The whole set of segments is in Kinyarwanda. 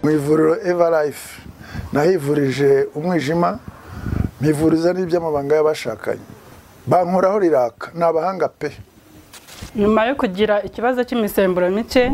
mu ivuriro evalife nahivurije umwijima mpivuriza n'iby'amabanga y'abashakanye bankoraho riraka ni abahanga pe nyuma yo kugira ikibazo cy'imisemburo mike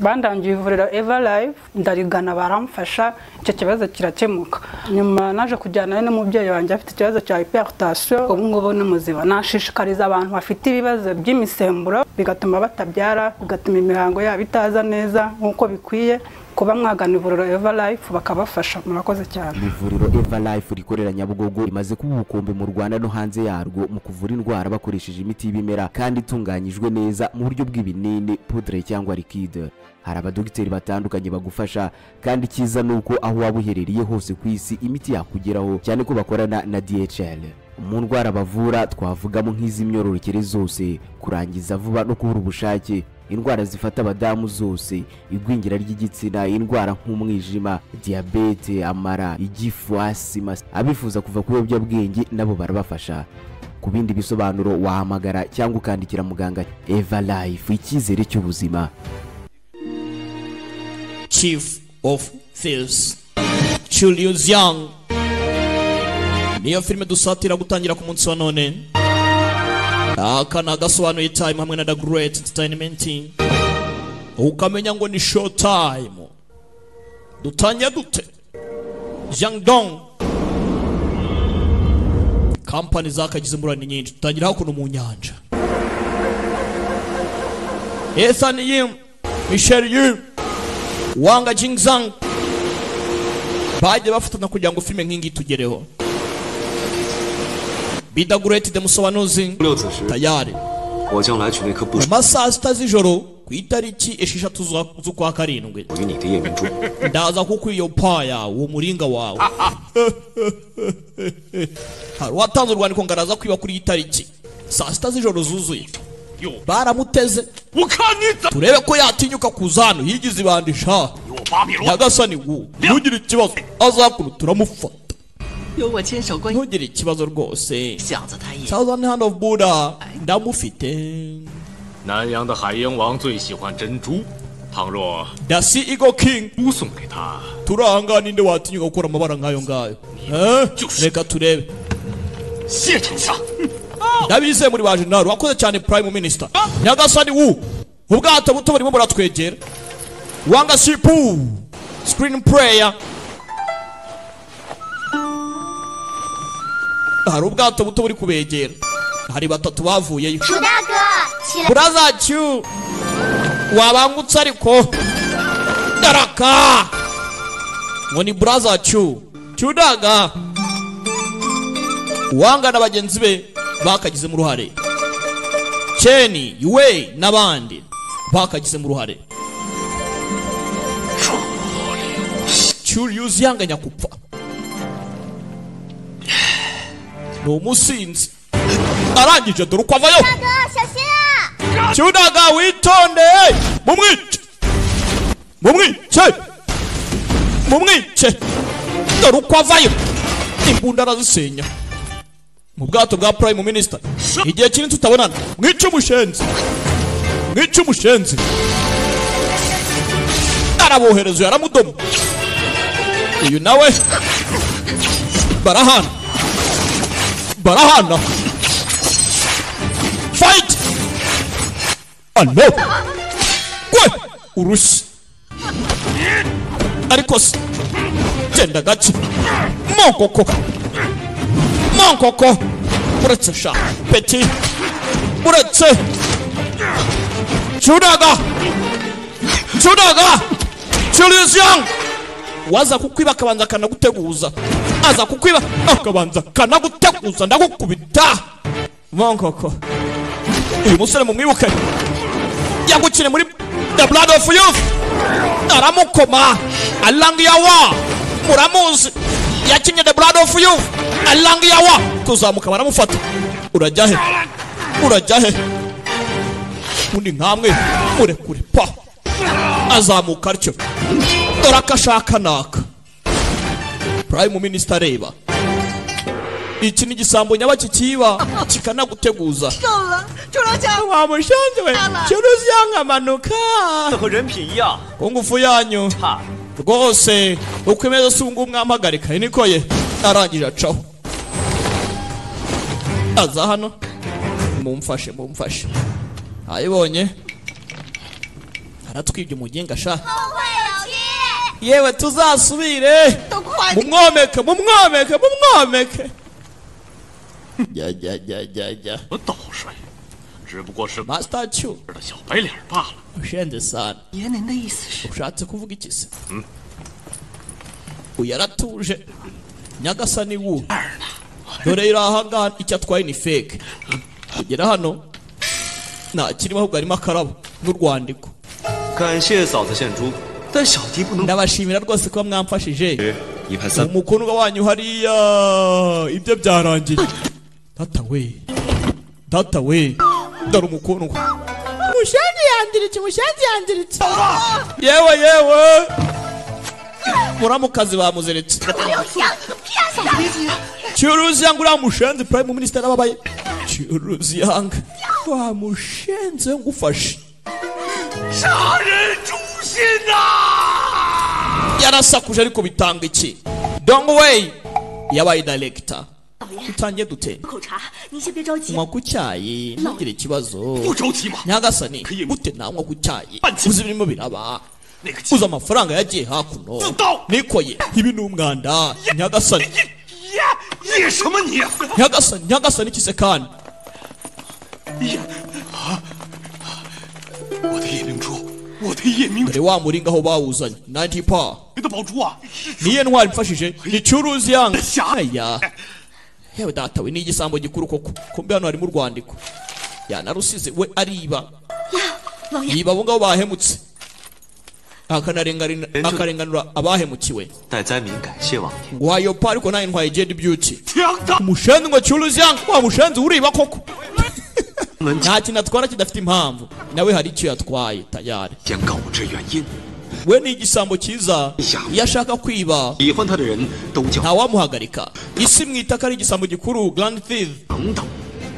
bandangiye ivuriro eva live ndarigana baramfasha icyo kibazo kirakemuka nyuma naje kujyana n'umubyeyi wanjye afite ikibazo cya hypertension ubu ngubu ni muzima nashishikariza abantu bafite ibibazo by'imisemburo bigatuma batabyara bigatuma imihango yabo itaza neza nk'uko bikwiye kuba mwagana ivuriro eva life bakabafasha murakoze cyane ivuriro eva life rikorera nyabugogo rimaze kuba ubukombe mu rwanda no hanze yarwo mu kuvura indwara bakoresheje imiti y'ibimera kandi itunganyijwe neza mu buryo bw'ibinini pudre cyangwa likide hari abadogiteri batandukanye bagufasha kandi icyiza ni uko aho waba uherereye hose ku isi imiti yakugeraho cyane ko bakorana na dhl mu ndwara bavura twavugamo nk'iz'imyororokere zose kurangiza vuba no kubura ubushake indwara zifata abadamu zose igwingira ry'igitsina indwara nk'umwijima diyabete amara igifu asima abifuza kuva ku biyobyabwenge nabo barabafasha ku bindi bisobanuro wahamagara cyangwa ukandikira muganga eva life icyizere cy'ubuzima chief of thieves Julius Young niyo filime dusatira gutangira ku munsi wa none aka ni agasobanuye time hamwe na the great entertainment ukamenya ngo ni show time dutangira dute Jean Dong kampani zakagize ingurane nyinshi dutangira hakuno mu nyanja Ethan Yim Michel Yim Wanga Jingzang bagiye bafatana kugira ngo filime nk'iyi itugereho bidagureti demusobanuzi tayari mu masaha sita z'ijoro ku itariki esheshatu z'ukwa karindwi ndaza kukwiyopaya uwo muringa wawe hari uwatanze urwandiko ngo araza kwiba kuri iyi tariki saa sita z'ijoro zuzuye baramuteze turebe ko yatinyuka kuza hano yigize ibandi sha nyagasani wu ntugire ikibazo azakuno turamufata ntugire ikibazo rwose thousand hand of buddha ndamufite dasi igo king turanga ninde watinyuka gukora amabara nk'ayo ngayo Eh? reka turebe ndabize muri ba jenali wakoze cyane prime minister nyagasani wu ubwato buto burimo buratwegera wanga sipu screen player hari ubwato buto buri kubegera hari batatu bavuyeyo buraza cyu wabangutse ariko daraka ngo ni buraza cyu cyudaga wanga na bagenzi be bakagizemo uruhare ceni yuwe n'abandi bakagizemo uruhare cyuriyuzi yanganya gupfa ni umusinzi arangije dore uko avayo cyudaga witonde mumwice mumwice mumwice dore uko avayo imbunda arazisenya mu bwato bwa prime minister igihe kinini tutabonana mwice umushenzi mwice umushenzi arabohereza yaramudoma uyu nawe barahana barahana fight ano gwe urushyi ariko se genda gake mokoko mokoko uretse sha peti uretse cyudaga cyudaga cyurizi yang waza kukwiba akabanza akanaguteguza aza kukwiba akabanza akanaguteguza ndagukubita mokoko uyu musore mumwibuke yagukire muri the blood of youth aramukoma alangiyawa muramuzi yakinye the blood of youth alangiyawa tuzamuka baramufata urajya he urajya he undi nkamwe murekure pa azamuka atyo dore akashaka naka prime minister areba iki ni igisambo nyaba kikiba kikanaguteguza wamushanze we cyuruzi yankamanuka ku ngufu yanyu rwose uko imeze si ubungubu mwampagarika niko ye arangije acaho aza hano mumfashe mumfashe ayibonye aratwibye umugenga sha yewe tuzasubire mumwomeke mumwomeke mumwomeke jya jya jya jya jya 我倒水，只不过是 masita cyu 的小白脸罢了。 ushenze sana 爷，您的意思是？ ushatse kuvuga iki se uyu aratuje nyagasani wu dore iri ahangaha icyo atwaye ni feke kugera hano nta kirimo ahubwo harimo akarabo n'urwandiko 感谢嫂子献出，但小迪不能。 ndabashimira rwose kuba mwamfashije 一盘三， umukundwa wanyu hariya ibyo byarangiye data we data we dore umukundwa mushangi yandiritse mushangi yandiritse yewe yewe muramukazi bamuziritse 爷， Churuzi yangu la mushenzi prime minister ababaye. Churuzi yangu wa mushenzi ngufashe. 杀人诛心呐、 Yarasakuje ariko bitanga iki? Don't way yabaye director. Tutangiye dute? 口茶，您先别着急。 Unywa ku cyayi ntugire ikibazo. 不着急嘛， Nyagasani gute ntanywa ku cyayi? Uzi birimo biraba. 那个鸡 Uzi amafaranga yagiye hakuno. Tudao. Nikoye ibi ni umwanda. Nyagasani 呀，野什么你？ Nyagasani Nyagasani kisekani. 呀，我的夜明珠，我的夜明珠， Dore wa muringa aho bawuzanye. 90 power. 你的宝珠啊！ niye ntwari mfashije ni curuzi yanga Shyaka. aya yewe data we ni igisambo gikuru koko kumbe hano harimo urwandiko yanarusize we ariba yiba abo ngabo bahemutse akanarenganura Benjo- akarenganura abahemukiwe 待灾民感谢网天， ngo hayopa ariko nayo ntwaye jedi byuti 强大 umushenzi ngo curuzi yanga wa mushenzi uriba koko 门前 nta kintu atwara kidafite impamvu nawe hari icyo yatwaye tayari 先告知原因， we ni igisambo cyiza Shyaka. iyo ashaka kwiba 喜欢他的人都叫 ntawamuhagarika isi mwita ko ari igisambo gikuru grand thief 等等。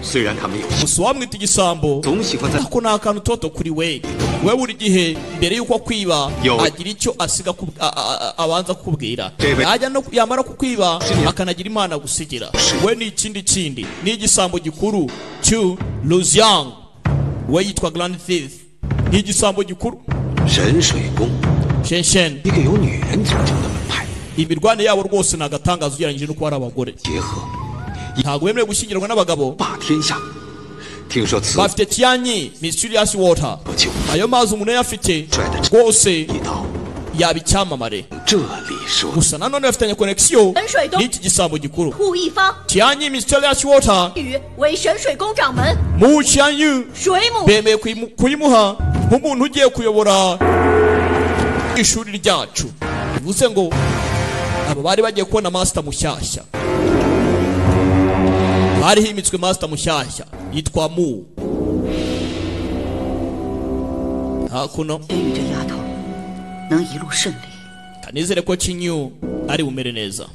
虽然他没有， gusa uwamwita igisambo 总喜欢在 ako ni akantu toto kuri we we buri gihe mbere y'uko akwiba Yo. agira icyo asiga ku- a- a- a- abanza kukubwira Reba. yajya no yamara kukubiba Siniya. akanagira imana gusigira Shi. we ni ikindi kindi ni igisambo gikuru cyu luziang we yitwa grand thief ni igisambo gikuru 神水宫， shenshen 一个由女人组成的门派， imirwane yabo rwose ni agatangaza ugereranyije no kuba ari abagore 结合 ntabwo bemerewe gushyingirwa n'abagabo 霸天下。听说此 bafite tiyanyi mysterious water 不久， ayo mazi umuntu iyo afite rwose 一到 yaba icyamamare 这里说， gusa nanone bafitanye konegisiyo Enshuai Dong. n'iki gisambo gikuru 顾一方， tiyanyi mysterious water 禹为神水宫掌门， mu tiyanyi 水母 bemeye kuyimu- kuyimuha nk'umuntu ugiye kuyobora ishuri ryacu bivuze ngo aba bari bagiye kubona masita mushyashya bari himitswe masita mushyashya yitwa mu hakuno 天宇这丫头能一路顺利， kanizere ko kinyu ari bumere neza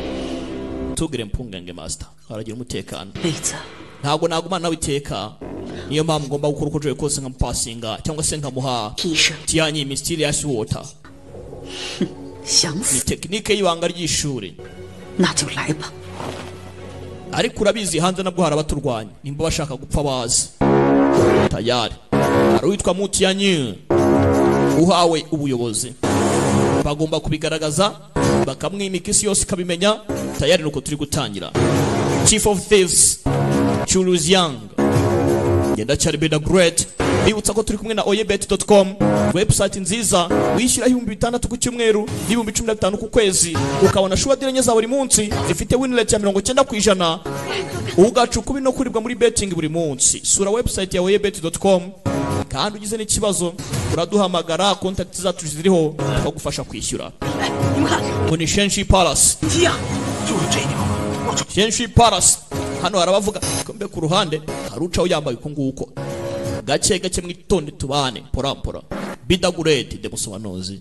tugire mpungenge masita aragira umutekano 妹子， ntabwo nagumana nawe iteka niyo mpamvu ngomba gukora uko nshoboye kose nkamupasinga cyangwa se nkamuha 替身 tiyanyi mysterious water 想 ni 死 tekinike y'ibanga ry'ishuri 那就来吧。 ariko urabizi hanze nabwo hari abaturwanya nimba bashaka gupfa bazi tayari hari uwitwa mutiyanyi uhawe ubuyobozi bagomba kubigaragaza bakamwimika isi yose ikabimenya tayari nuko turi gutangira chief of thieves churuzi yang ngendacyari beda great bibutsa ko turi kumwe na oyebet.com website nziza wishyura ibihumbi bitandatu ku cyumweru n'ibihumbi cumi na bitanu ku kwezi ukabona shuwa diranye za buri munsi zifite win rate ya mirongo cyenda ku ijana ugacuka no kuribwa muri betting buri munsi sura website ya oyebet.com kandi ugize n'ikibazo uraduhamagara kontakiti zacu ziriho tukagufasha kwishyura 哎，你们看， ngo ni shenshi palace 鸡呀，就是这地方。 shenshi palace hano hari abavuga kumbe ku ruhande hari ucaho yambaye uko nguko gake gake mwitonde tubane porampora bidagureti demusobanuzi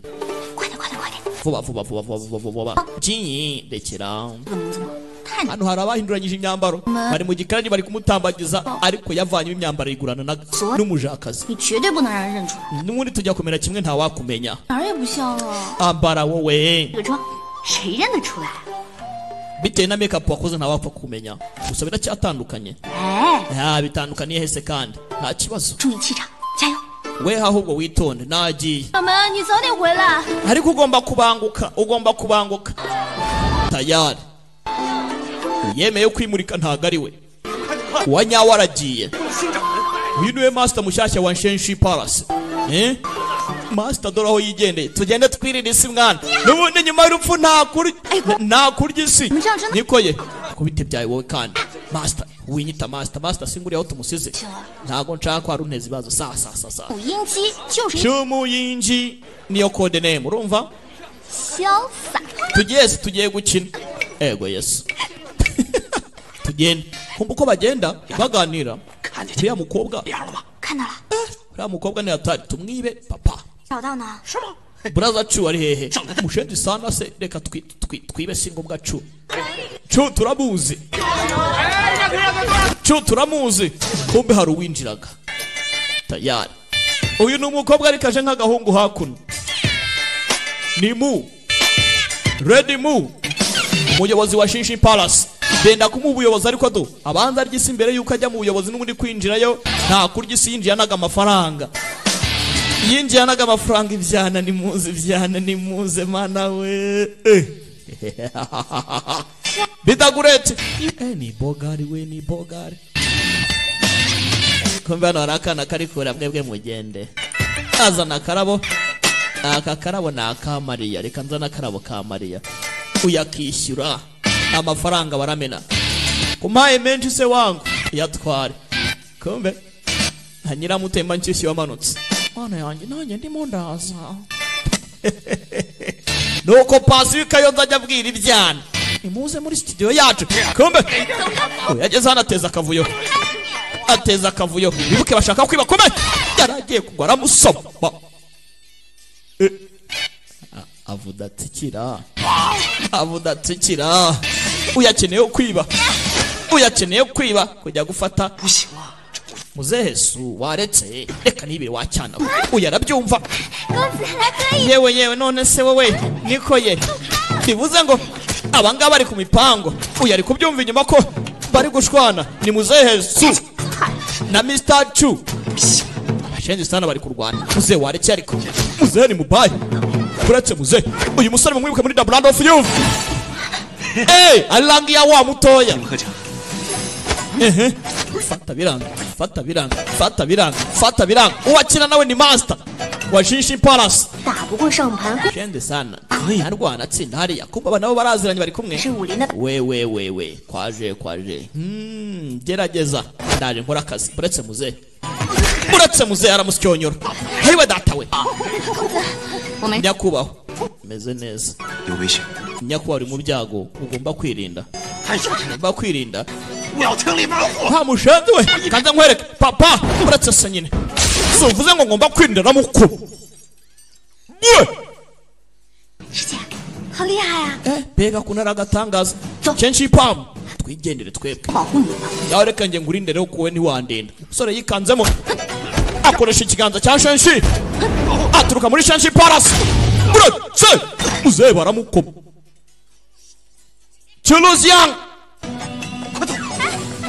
快点，快点，快点！ vuba vuba vuba vuba vuba vuba byinyi rekera 这个名字吗？太 看 hano hari abahinduranyije imyambaro bari mu gikarani bari kumutambagiza ariko yavanyemo imyambaro ayigurana na- n'umujakazi 你绝对不能让人认出来， n'ubundi tujya kumera kimwe ntawakumenya 哪儿也不像啊。 ambara wowe 这个妆谁认得出来？ bitewe na make-up wakoze ntawapfa kumenya gusa biracyatandukanye 哎， nta bitandukaniye hese kandi nta kibazo 注意气场，加油！ we ahubwo witonde nagiye 小门，你早点回来。 ariko ugomba kubanguka ugomba kubanguka tayari yemeye kwimurika ntago ari we uwa nyawe aragiye uyu niwe masita mushyashya wa nshenshi parasi Eh? masita dore aho yigendeye tugende twirira isi mwana n'ubundi nyuma y'urupfu ntakurya ntakurya isi niko ye ko bitebyaye wowe kandi masita winyita masita masita singuriye aho tumusize ntago nshaka ko hari uneza ibibazo sa sa sa sa 五音机就是一 cy'umuyinji niyo kode nemu urumva 潇洒。 tugiye si tugiye gukina ego yesu tugenda kumva uko bagenda baganira uriya mukobwa 脸了吗？ 看到了， uriya mukobwa ni hatari tumwibe papa 找到呢。 是吗？ buraza cu ari hehe mushenzi sana se reka twi- twi- twibe si ngombwa cu cu turamuzi cu turamuzi kumbe hari uwinjiraga tayari uyu ni umukobwa ariko aje nk'agahungu hakuno ni mu redi mu umuyobozi wa shinshi palasi genda kumuha ubuyobozi ariko ado abanza arya isi mbere y'uko ajya mu buyobozi n'ubundi kwinjirayo nta kurya isi yinjiranaga amafaranga yinjiye anaga amafaranga ibyana nimuze ibyana nimuze mana we Eh. bidagurete Eh, ni bogari we ni bogari kumbe hano hari akana kari kura mwebwe mugende azana akarabo aka karabo ni aka mariya reka nzane akarabo ka mariya uyakishyura amafaranga baramena kumpaye menshi se wangu yatware kumbe nka nyiramutemba nshyushyu wamanutse mana yanjye nanjye ndimo ndaza nuko pasi w'ikayo nzajya abwira ibyana nimuze muri studio yacu kumbe uyu yageze hano ateza akavuyo ateza akavuyo bibuke bashaka kwiba kumbe yari agiye kugwa aramusoma Eh. A- avuda atsikira avuda atsikira uyakeneye kwiba uyakeneye kwiba kujya gufata 不行啊，这不 muzehe su waretse reka nibiri wacyana uyu arabyumva 公子来喝一， yewe yewe none se wowe niko ye bivuze ngo abangaba bari ku mipango uyu ari kubyumva inyuma ko bari gushwana ni muzehe su na mr chu abashenzi sana bari kurwana muzehe waretse ariko muzehe ni mubayi uretse muzehe uyu musore mumwibuke muri double hand of youth Hey, arangi ya wa mutoya 喝茶。 fata biranga fata biranga fata biranga fata biranga uwakina nawe ni master wa shinshi palace 打不过上盘， shende sana ntarwana atsinda hariya kumva aba nabo baraziranye bari kumwe 是武林的 we we we we kwaje kwaje Hmm, gerageza ndaje nkora akazi uretse muzehe uretse muzehe aramusyonyora hariwe data we 我没 nyakubahwa meze neza 有危险， nyakubahwa uri mu byago ugomba kwirinda 太小气了， ugomba kwirinda 我要听里边 nta 话。mushenzi we kanze nkwereke papa uretse se nyine suvuze ngo ngomba kwirindira na mukuru we 师姐，好厉害啊！ eh mbega kuntu ari agatangaza kenshi ipamu twigendere twebwe 保护你吧， yawe reka njye ngurinde rero kuwe ntiwandinda umusore yikanzemo akoresha ikiganza cya shenshi aturuka muri shenshi parasi uretse muzehe baramukoma cyuruzi yang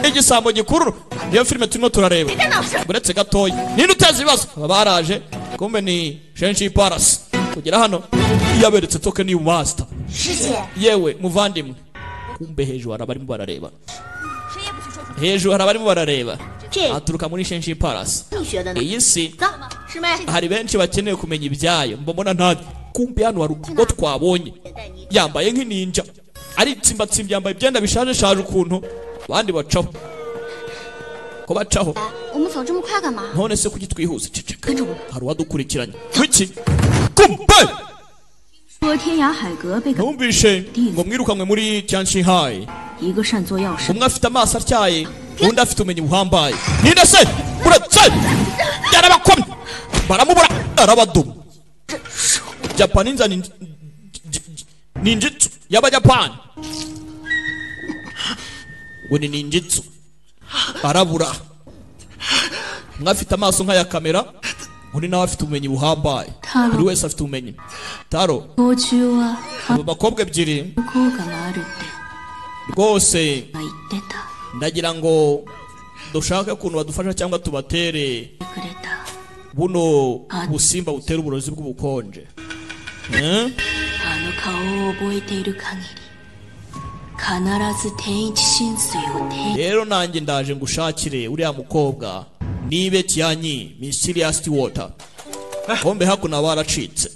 igisambo gikuru niyo filime turimo turareba uretse gatoya ninde uteza ibibazo Aba baraje kumbe ni shenshi parasi kugera hano yaberetse toke ni masita 师姐， yewe muvandimwe kumbe hejuru hari abarimo barareba 谁也不许说出 hejuru hari abarimo barareba 这 aturuka muri shenshi parasi 你学的呢。 iyi si 走，师妹， hari benshi bakeneye kumenya ibyayo mbona nta kumbe hano hari ubwo twabonye 带你。 yambaye nk'ininja aritsimbatsimba yambaye ibyenda bishaje shaje ukuntu abandi bacaho ko bacaho 哎，我们走这么快干嘛？ none se kuki twihuza ceceka 跟着我， hari uwadukurikiranye wiki kumbe 说天涯海阁被搞 numvishe ngo mwirukanwe muri cyanshihayi 一个善作药师， umwe afite amaso atyaye undi afite ubumenyi buhambaye ninde se uretse yarabakomye baramubura arabaduma japani nza ni- ni- ni- ni injitsu y'abajapani ngo ni ninjitsu arabura mwafite amaso nk'aya kamera undi nawe afite ubumenyi buhambaye Taro. buri wese afite ubumenyi taro 途中は abo bakobwa ebyiri 反抗があるって rwose 言ってた ndagira ngo dushake ukuntu badufasha cyangwa tubatere くれた buno Ah. busimba butera uburozi bw'ubukonje Eh? あの顔を覚えている限り必ず天一神水を天一 rero nanjye ndaje ngo ushakire uriya mukobwa nibe tiyanyi mysterious water kombe hakuno baracitse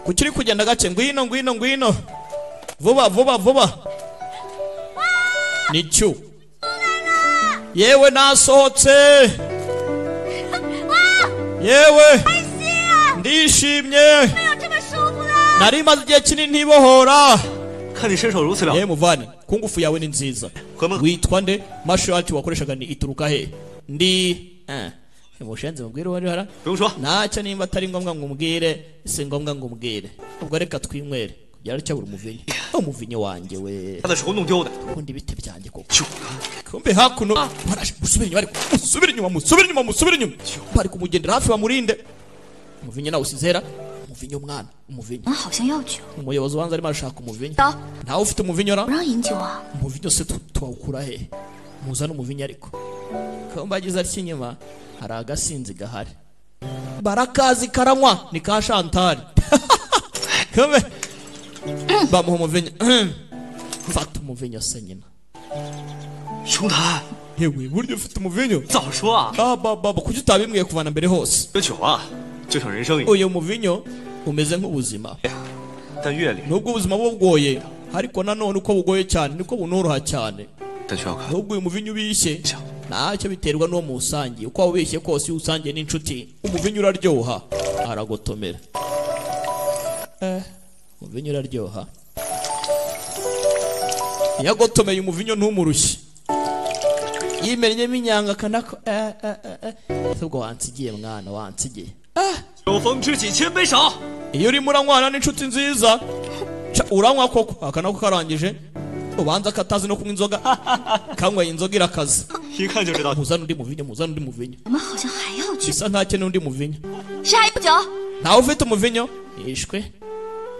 kuki uri kugenda gake ngwino ngwino ngwino vuba vuba vuba nicyo yewe nasohotse yewe ndishimye 这么舒服啦！ nari maze igihe kinini ntibohora 看你身手如此了 yewe muvani ko ingufu yawe ni nziza Kwema- witwa nde mashati wakoreshaga ni ituruka he ndi eh, mushenzi mubwire uwo ariho 不用说， ntacyo nimba atari ngombwa ngo umbwire si ngombwa ngo umbwire ubwo reka twinywere kugira ngo cyabura umuvinyo umuvinyo wanjye we 他的手弄丢的， ubundi ibiti byanjye koko 就 kumbe hakuno barashe musubire inyuma ariko musubire inyuma musubire inyuma musubire inyuma bari kumugendera hafi bamurinde umuvinyo nawe usizera umuvinyo mwana umuvinyo 我好像要酒， umuyobozi ubanza arimo arashaka umuvinyo 走， ntawe ufite umuvinyo ra 不让饮酒啊！ umuvinyo se tu- tuwukura he muzane umuvinyo ariko kamba agize atya inyuma hari agasinzi gahari barakazi karanywa ni ka shantari kame bamuha umuvinyo fata umuvinyo se nyina 熊谭， yewe burya ufite umuvinyo 早说啊！ Ah, ba baba kuki utabimbwiye kuva na mbere hose 这酒啊，就像人生一样， uyu muvinyo umeze nk'ubuzima 但阅历， nubwo ubuzima buba bugoye ariko nanone uko bugoye cyane niko bunoroha cyane 但需要看。 ahubwo uyu muvinyo ubishye ntacyo biterwa n'uwo musangiye uko waba ubishye kose iyo usangiye n'inshuti umuvinyo uraryoha aragotomera eh umuvinyo uraryoha iyo agotomeye umuvinyo ntumurushye yimennyemo inyanga akanako eh eh eh eh ese ubwo wansigiye mwana wansigiye 酒逢知己千杯少， iyo urimo uranywana n'inshuti nziza ca uranywa koko akanako karangije ubanza akatazi no kunywa inzoga kanyweye inzoga irakaze 一看就知道 muzana undi muvinyo muzana undi muvinyo 我们好像还要酒， bisa ntacyo n'undi muvinyo 是还有酒？ ntawe ufite umuvinyo yishwe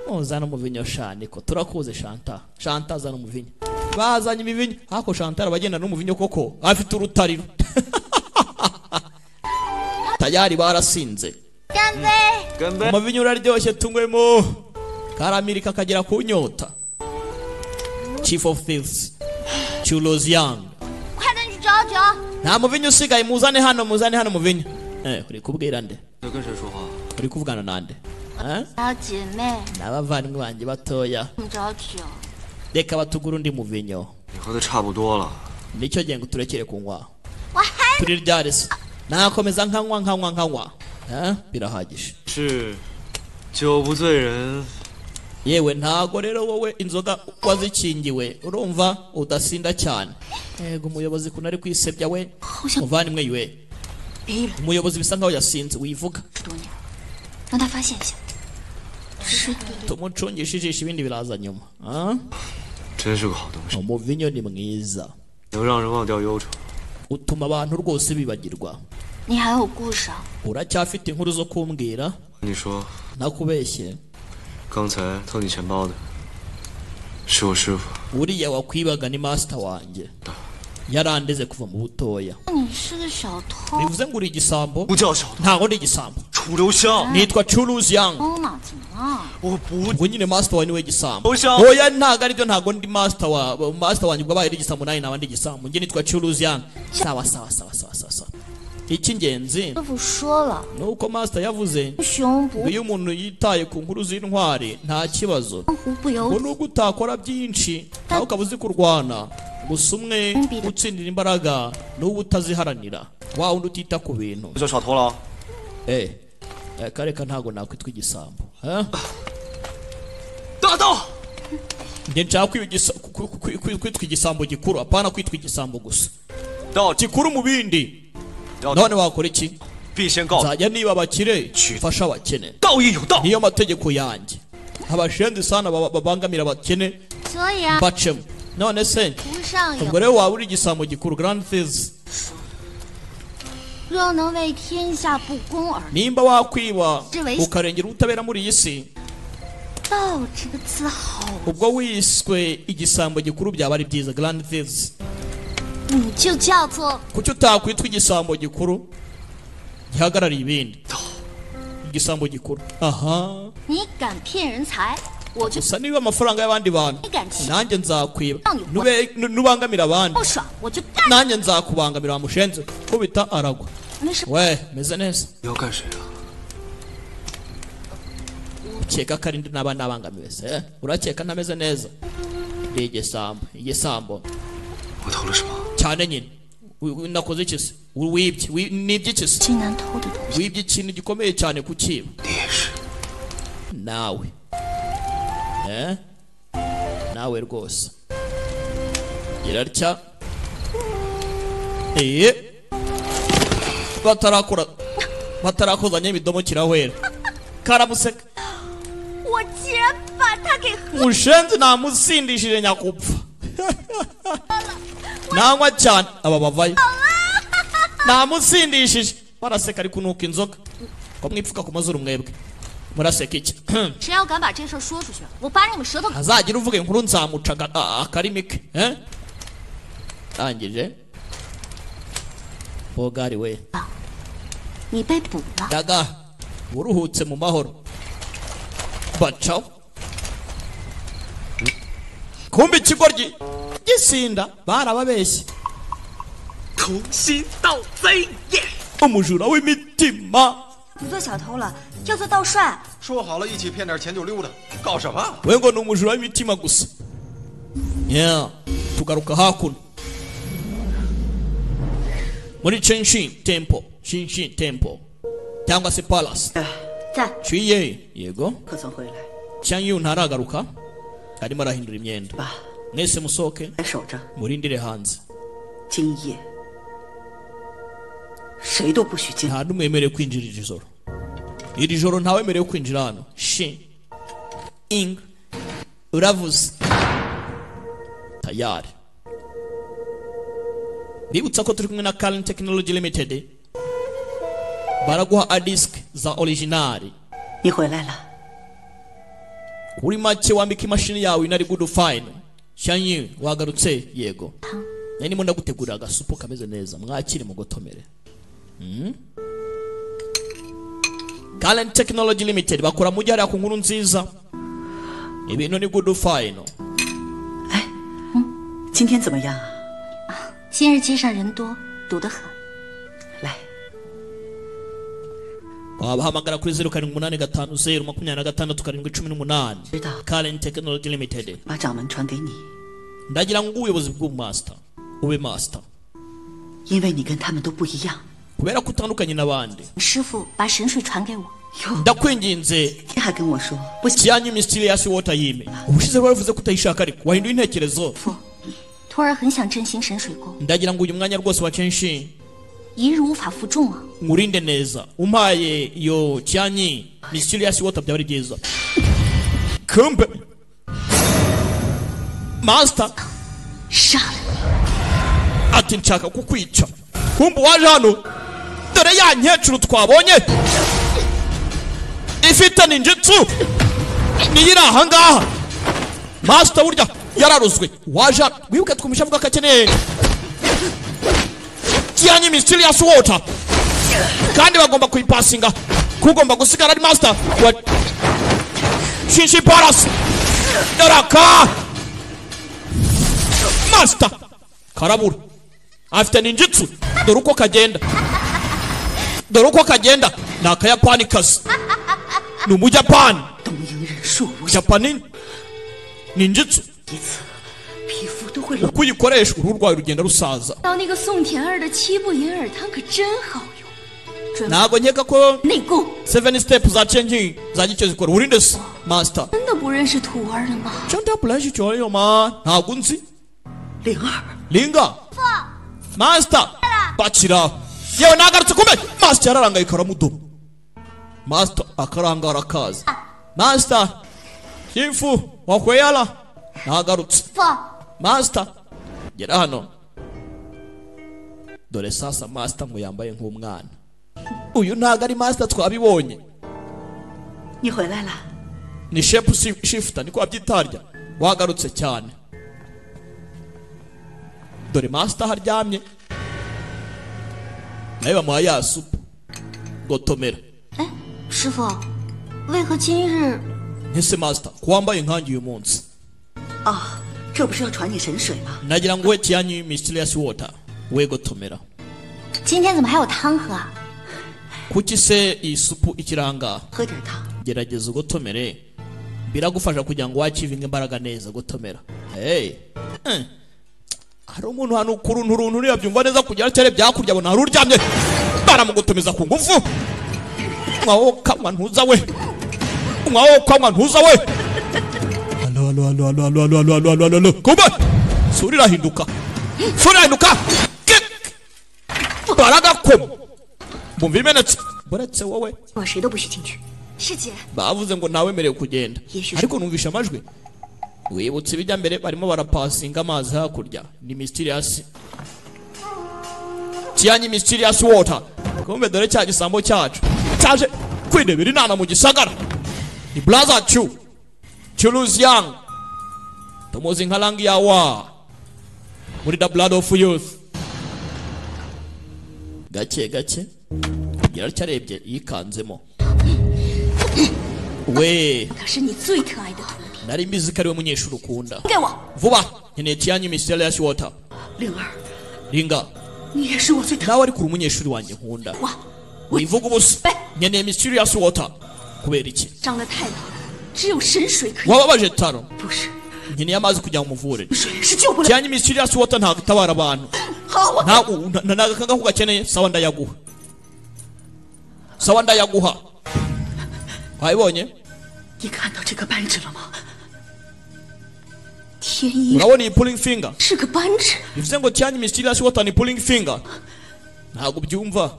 muzana umuvinyo shani ko turakuze shanta shanta azana umuvinyo bazanye imivinyo ariko shanta arabagenda n'umuvinyo koko afite urutariro tayari barasinze 干杯！ 干杯！ amavinyo uraryoshye tunywemo karamirika kagera ku nyota chief of thieves chulos young 快点去找酒。 nta muvinyo usigaye muzane hano muzane hano muvinyo eh uri kubwira nde 要跟谁说话？ uri kuvugana nande eh? 小姐妹， ni abavandimwe banjye batoya 你找酒。 reka batugure undi muvinyo 你喝的差不多了， nicyo gihe ngo turekere kunywa 我还 turi ryarese nakomeza nkanywa nkanywa nkanywa eh? birahagije 是酒不醉人， yewe ntago rero wowe inzoga wazikingiwe urumva udasinda cyane yego umuyobozi kunari kwisebya we 好像 muvandimwe yuwe 别人 umuyobozi bisa nkaho yasinze wivuga 十多年，让他发现一下。是 tumucungishe ijisho ibindi biraza nyuma Ah? 真是个好东西， umuvinyo ni mwiza 能让人忘掉忧愁。 utuma abantu rwose bibagirwa 你还有故事啊？ uracyafite inkuru zo kumbwira 你说， ntakubeshye 刚才偷你钱包的是我师傅， uriya wakwibaga ni masita wanjye yarandeze kuva mu butoya 你是个小偷， bivuze ngo uri igisambo 不叫小偷， ntago ndi igisambo 楚留香， nitwa curuzi yangu 偷呢？怎么了？ 我不 ubwo nyine masita wawe niwe gisambo Oya. oya ntago aribyo ntago ndi masita wa masita wanjye ubwo abaye ari igisambo nawe naba ndi igisambo njye nitwa curuzi yangu sawa sawa sawa sawa sawa sawa icy'ingenzi 师傅说了， ni uko masita yavuze 熊不 iyo umuntu yitaye ku nkuru z'intwari nta kibazo 狐不由 ngo nubwo utakora byinshi nawe ukaba uzi kurwana gusa umwe utsindira imbaraga n'uwo utaziharanira wa wundi utita ku bintu 不叫小偷了， eh eh, kareka ntago nakwitwa igisambo eh? 大盗。 njye nshaka kwiba igisa- ku- ku- ku- ku- kwitwa igisambo gikuru apana kwitwa igisambo gusa 要 gikuru mu bindi 要 none wakora iki 必先告 nzajya niba abakire mfasha abakene 道义有道， niyo mategeko yanjye abashenzi sana baba- babangamira abakene 所以啊， bacemo none se 不上 ubwo 瘾。 rero waba uri igisambo gikuru grand thizi 若能为天下不公而 nimba wakwiba Jiwe. ukarengera ubutabera muri iyi si 道这个词好， ubwo wiswe igisambo gikuru byaba ari byiza grand thizi 你就叫做 kuki utakwitwa igisambo gikuru gihagarariye ibindi igisambo gikuru aha 你敢骗人财，我就 gusa niba amafaranga y'abandi bantu 你敢欺 nanjye nzakwiba Nube- nu- nubangamira abandi 不爽，我就干。 nanjye nzakubangamira wamushenze kubita aragwa 没事， we meze neza 你要干谁啊？ ukeka ko ari ndi naba nabangamiwe se urakeka ntameze neza ndi igisambo igisambo 我偷了什么？ cyane nyine Wi- wi- nakoze iki se Wi- wibye Wi- nibye iki se 最难偷的东西。 wibye ikintu gikomeye cyane kukiba 你也是。 nawe eh? nawe rwose irarya eh batarakora batarakozanya imidomo kirahwera karamuseka 我竟然把他给喝 mushenzi namusindishije nyakupfa nanywa cyane aba bavayo namusindishije baraseka ariko nuko inzoga ko mwipfuka ku mazuru mwebwe muraseka iki 谁要敢把这事儿说出去，我把你们舌头 ntazagire uvuga inkuru nzamuca aga- a- akarimi ke eh? ndangije bogari we 你被捕了。 daga uruhutse mu mahoro bacaho kumbe ikigo gi- gisinda barababeshye 从心到肺。 umujura w'imitima 不做小偷了，要做盗帅。 说好了一起骗点钱就溜达，搞什么？ we ngo ni umujura w'imitima gusa yeah. tugaruka hakuno muri chenshin temple shinshin temple cyangwa se palace 在， ciye yego 可曾回来？ chanyu ntaragaruka arimo arahindura imyenda 爸， mwese musohoke 还守着， murindire hanze 今夜谁都不许进来。 nta n'umwe wemerewe kwinjira iri joro iri joro ntawemerewe kwinjira hano shi ing uravuze tayari bibutsa ko turi kumwe na Karen Technology Limited baraguha adisk za originali 你回来了， kuri make wambika imashini yawe inari good fine shanyi wagarutse yego nari ndimo ndagutegurira agasupu kameze neza mwakire mugotomere Mm. Galen Technology Limited bakora mu jyara ku nkuru nziza ibintu ni good fine 今天怎么样啊？ 今日街上人多，堵得很。 来， wabahamagara kuri zeru karindwi umunani gatanu zeru makumyabiri na gatandatu karindwi cumi n'umunani Bita. Galen Technology Limited 把掌门传给你， ndagira ngo ubuyobozi bw'umaster ube master 因为你跟他们都不一样。 kubera ko utandukanye n'abandi 师傅把神水传给我， 哟， ndakwinginze 你还跟我说不行， cyanyu mysterious water yime ubushize baravuze ko utayishaka ariko wahinduye intekerezo 徒儿很想振兴神水宫， ndagira ngo uyu mwanya rwose wa kenshi 一日无法负重啊。 nkurinde neza umpaye iyo cyanyi mysterious water byaba ari byiza kumbe master 杀了 ati nshaka kukwica kumbe waje hano dore ya nkecuru twabonye ifite ninjitsu niyo iri ahangaha master burya yararuzwe waje hano wibuke twumvisha avuga ko akeneye kiyanyi mysterious water kandi bagomba kuyipasinga kugomba gusigara ari master wa shishi palace daraka master karabura afite ninjitsu dore uko kagenda dore uko kagenda ni akayapani kazi ni umujapani 东瀛忍术无效， japani ninjitsu 一次皮肤都会冷。 uko uyikoresha uruhu rwawe rugenda rusaza 到那个宋田儿的七步银耳汤可真好用， ntabwo nkeka ko 内功 seven step za changing za gicyo zikora urinde se master 真的不认识徒儿了吗？ chanta bulashi choyo ma ntabwo nzi 灵儿， linga master bakira yewe nagarutse kumbe master yararangaye karamudoma master akarangara akaza master shifu wakweyala nagarutse 父， masita gera hano dore sasa masita ngo yambaye nk'umwana uyu ntabwo ari masita twabibonye 你回来了， ni shepu shi- shifuta niko babyitarya wagarutse cyane dore masita aho aryamye nawe bamuha ya supu gotomera 师傅，为何今日 ntese masita ko wambaye nkange uyu munsi 哦，这不是要传你神水吗？ nagira ngo we kiyanyu mysterious water we gotomera 今天怎么还有汤喝啊？ kuki se iyi supu ikiri aha ngaha 喝点汤， gerageza ugotomere biragufasha kugira ngo wakivinge imbaraga neza gutomera hey. eh. hari umuntu hano ku runtu runtu uriya byumva neza kugira cyane byakurya abona hari uryamye baramugotomeza ku ngufu mwawo kanywa ntuza we mwawo kanywa ntuza we alo alo alo alo alo alo alo alo alo alo kuba sura irahinduka sura irahinduka Kik! baragakoma bumva ibimenetse buretse wowe 我谁都不许进去。 师姐， bavuze ngo ntawemerewe kugenda ariko numvisha amajwi wibutse ibijya mbere barimo barapasinga amazi hakurya ni mysterious kiyanyi mysterious water kumbe dore cya gisambo cyacu cyaje kwidebera inana mu gisagara ni brother chu churuzi yang tumuzi nka rangi ya wa muri the blood of youth gake gake kugera cyarebye yikanzemo we 他是你最疼爱的徒弟， nari mbizi ko ari we munyeshuri ukunda 给我 vuba nkeneye kiyanyu mysterious water 灵儿， ringa 你也是我最疼。 nawe ariko uri umunyeshuri wanjye nkunda 我， wivuga ubusa nkeneye mysterious water kubera iki 张得太老了，只有神水可以。 wababaje taro 不是， nkeneye amazi kugira ngo umuvure 水是救不了。 kiyanyu mysterious water ntabwo itabara abantu 好，我 ntabwo ntagakanga ko gakeneye sawa ndayaguha sawa ndayaguha wabibonye 你看到这个扳指了吗？ 天一 urabona iyi pulling finger 是个扳指， bivuze ngo cyane mysterious water ni pulling finger ntabwo byumva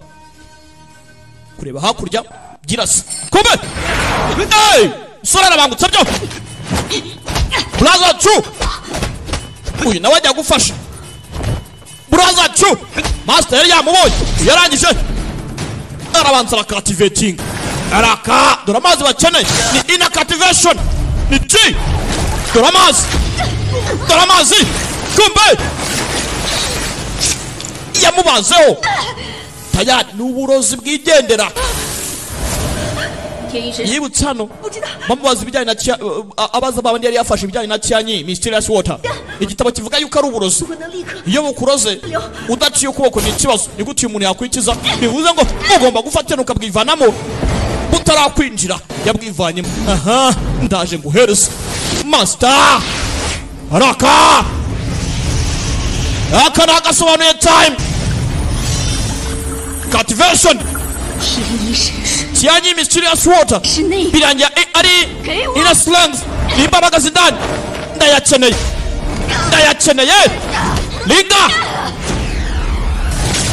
kureba hakurya girasa kumbe hey sora arabangutse byo buraza cu uyu nawe ajya gufasha buraza cu master yari yamubonye yarangije arabanza arakativetinga araka dore amazi bakeneye ni ina activation ni ti dore amazi dore amazi kumbe yamubazeho tayari ni uburozi bwigendera 天一神水 yibutse hano 不知道。 bamubaza ibijyanye na Chia- uh, uh, abaza babandi yari yafashe ibijyanye na cyanyi mysterious water igitabo kivuga yuko ari uburozi 我能立刻 iyo bukuroze udaciye ukuboko ni ikibazo ni gute uyu muntu yakwikiza bivuze ngo ugomba gufatana ukabwivanamo butarakwinjira yabwivanyemo aha ndaje nguhereza masita araka aka ni agasobanuye time kativesheni 天一神水 cyanyi mysterious water 是那个 birangira i- ari ina slangs ni imbaraga zindani ndayakeneye ndayakeneye linga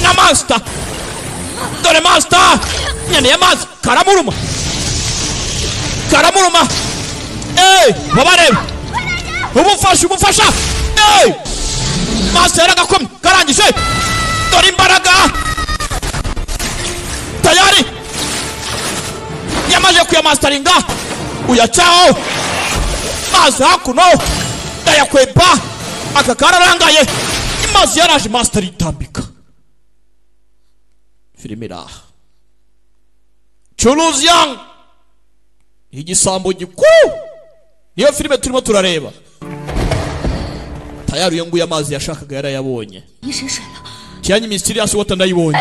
na master dore master nkeneye mazi karamuruma karamuruma Hey, babareba ubufasha ubufasha Hey! master yaragakomye karangije dore imbaraga tayari yamaze kuyamastaringa uyacaho mazi hakuno ndayakweba aka kararangaye amazi yaraje masitari itambika filime iri aha curuzi yang ni igisambo gikuru niyo filime turimo turareba tayari uyo nguyo amazi yashakaga yarayabonye 一神水了， kiyanyi mysterious water ndayibonye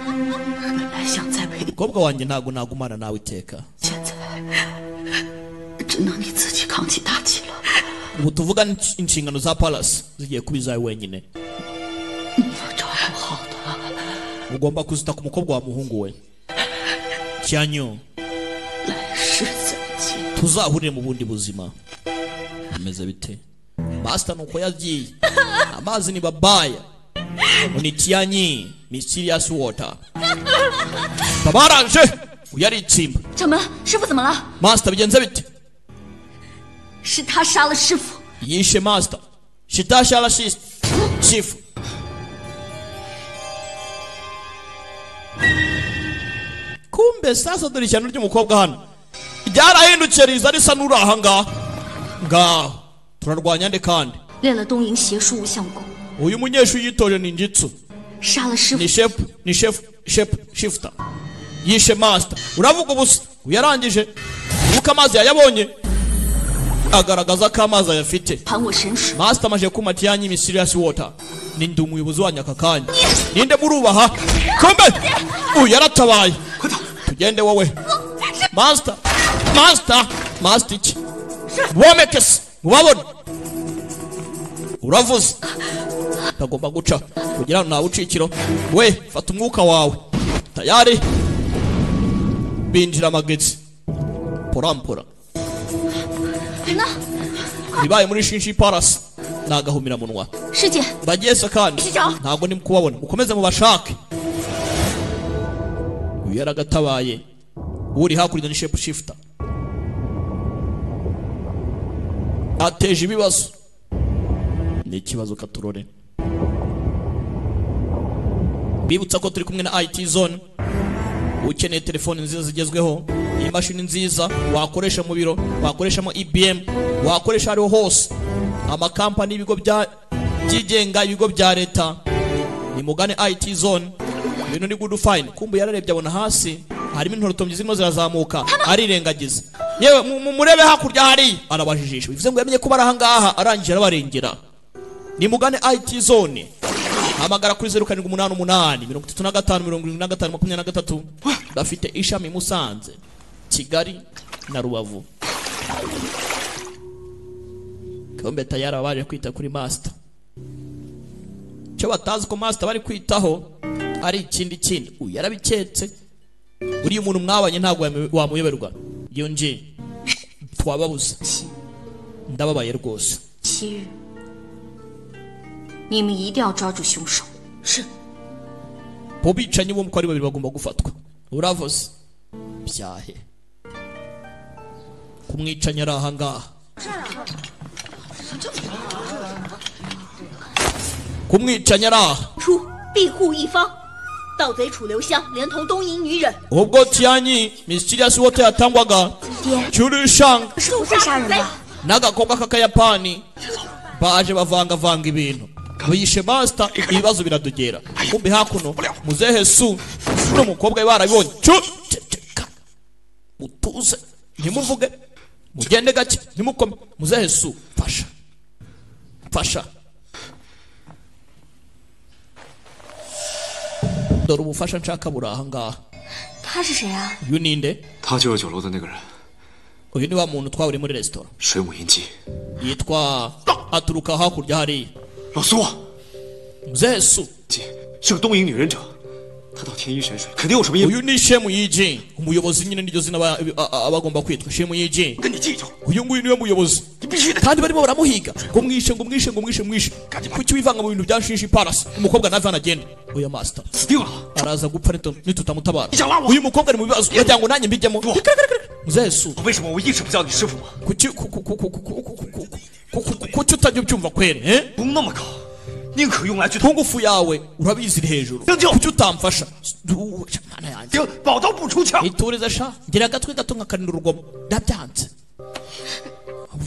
本来想栽培， umukobwa wanjye ntabwo nagumana nawe iteka 现在只能你自己扛起大旗了。 ubu tuvuga ni insh- inshingano za palasi zigiye kuba izawe wenyine 你要照顾好的， ugomba kuzita ku mukobwa wa muhungu we cyanyu 来世再见。 tuzahurire mu bundi buzima bimeze bite masita ni uko yagiye amazi ni babaya ni cyanyi mysterious water babaraje uyu ari itsimba 掌门，师傅怎么了？ masita bigenze bite 是他杀了师傅， yishe masita shitasha arashise shifu kumbe sasa dore ishyano ry'umukobwa hano ryarahindukiye riza risa n'uri aha ngaha ngaho turarwanya nde kandi 练了东瀛邪术无相功， uyu munyeshuri yitoje ni injitsu 杀了师傅 ni，shefu ni shefu shefu shifuta yishe masita uravuga ubusa uyarangije nuko amazi yayabonye agaragaza ko amazi ayafite 还我神识， masita amaze kuma tiyanyi misiriyasi wota ninde umuyobozi wanyu aka kanya ninde murubaha kombe uyu yaratabaye tugende wowe masita masita masita iki womekese mubabona uravuze utagomba guca kugira ngo ntawe ucikiro we fata umwuka wawe tayari binjira amagezi porampora 人呢？ ibibaye muri shinshi parasi ni agahomemunwa 师姐， bageze kandi Ikijo. ntabwo ndi kubabona mukomeze mubashake uyu yaragatabaye uri hakurya ni shepu shifuta ateje ibibazo ni ikibazo katurore bibutsa ko turi kumwe na IT zone ukeneye telefoni nziza zigezweho imashini nziza wakoresha mu biro wakoreshamo IBM wakoresha ariho hose amakampani y'ibigo bya byigenga ibigo bya leta nimugane IT zone ibintu ni good fine kumbu yararebye abona hasi harimo intorutombyi zirimo zirazamuka arirengagiza yewe mu- mu- murebe hakurya hari arabajijisha bivuze ngo yamenye kuba ari ahangaha arangije arabarengera nimugane IT zone hamagara kuri zeru karindwi umunani umunani mirongo itatu na gatanu mirongo irindwi na gatanu makumyabiri na gatatu bafite ishami i musanze kigali na rubavu kombe tayari baba baje kwita kuri masita icyo batazi ko masita bari kwitaho ari ikindi kindi uyu yarabiketse uriya umuntu mwabanye ntabwo wame- wamuyoberwa yongeye twababuza ndababaye rwose 祁煜，你们一定要抓住凶手。是， mu bicanyi bombi uko ari babiri bagomba gufatwa uravuze byahe kumwicanyi ari ahangaha kumwicanyi ari aha 出庇护一方，盗贼楚留香连同东瀛女忍 ubwo tiyanyi misiriyasi wote yatangwaga cyurishanga 是不会杀人吧？ n'agakobwa k'akayapani baje bavangavanga ibintu biyishe masita ibibazo biradogera kumbi hakuno muzehe su n'umukobwa we barabibonye Cyo, ceceka mutuze ntimuvuge mugende gake ntimukome muzehe su fasha fasha dore ubufasha nshaka buri aha ngaha 他是谁啊？ uyu ni nde 他就是酒楼的那个人， uyu ni wa muntu twaburiye muri resitora 水母银姬。 yitwa aturuka hakurya hariya 老苏， muzehe su 姬是个东瀛女忍者，她到天一神水肯定有什么阴谋。 uyu ni shemu yiji umuyobozi nyine niryo zina aba- a- a- aba agomba kwitwa shemu yiji 跟你记仇， uyu nguyu niwe muyobozi kandi barimo baramuhiga ngo mwishe ngo mwishe ngo mwishe mwishe kuki wivanga mu bintu bya shinshi parasi umukobwa nawe anagenda oya masita 死定了！ araza gupfa nito- nitutamutabara Ijya wa- uyu mukobwa ari mu bibazo uragira ngo nanjye mbijyemo muzesu 为什么我一直不叫你师傅吗？ kuki ku- ku- ku- ku- ku- ku- ku- ku- ku- ku- ku- ku- kuki utajya ubyumva kwere eh? 功那么高，宁可用来去偷， ku ngufu yawe urabizi iri hejuru Nibyo. kuki utamfasha Du- mana yanjye 顶宝刀不出鞘。 iturize sha ngira agatwe gato nkakarinda urugomo ndabyanze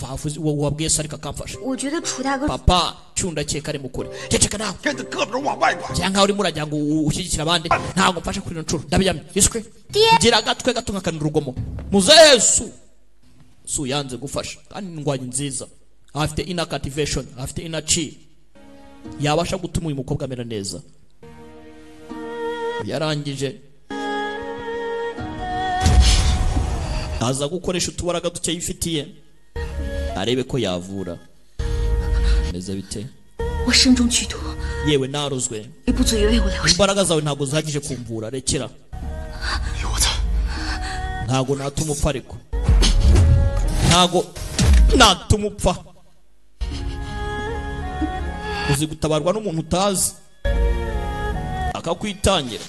bavuze uwo wabwiye se ariko akamfasha 我觉得楚大哥 papa cyunda cyeka ari mukuri cyeceka nawe 跟着胳膊肘往外拐， cyangwa uri muragira ngo u- ushyigikire abandi ntabwo mfasha kuri ino nshuro ndabyamye iswe ngira agatwe gato nkakarinda urugomo muzesu su yanze gufasha kandi ni indwanyi nziza afite ina kativeshoni afite ina ci yabasha gutuma uyu mukobwa amera neza yarangije aza gukoresha utubaraga duke yifitiye arebe ko yavura meze bite 我身中剧毒， yewe narozwe 你不足以为我疗伤。 imbaraga zawe ntabwo zihagije kumvura rekera 哎呦我操！ ntabwo natuma upfa ariko ntabwo natuma upfa uzi gutabarwa n'umuntu utazi akakwitangira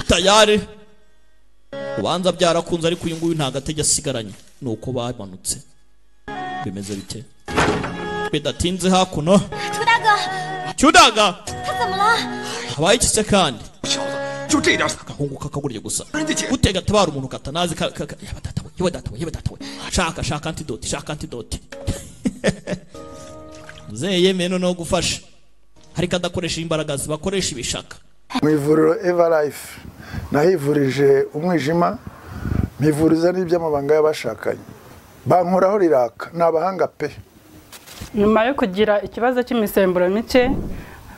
tayari ubanza byarakunze ariko uyu nguyu ntabwo atege asigaranye ni uko bamanutse bimeze bite bidatinze hakuno 楚大哥， cyudaga 他怎么了？ habaye iki se kandi 小子，就这点傻， agahungu kakagurye gusa 人家姐 gutega atabara umuntu katanazi ka- ka- ka- yaba datawe yaba datawe yaba datawe shaka shaka antidoti shaka antidoti muzehe yemeye noneho gufasha ariko adakoresha imbaraga zibakoresha ibishaka mu ivuriro eva life nahivurije umwijima mivuriza n'iby'amabanga y'abashakanye bankoraho riraka ni abahanga pe nyuma yo kugira ikibazo cy'imisemburo mike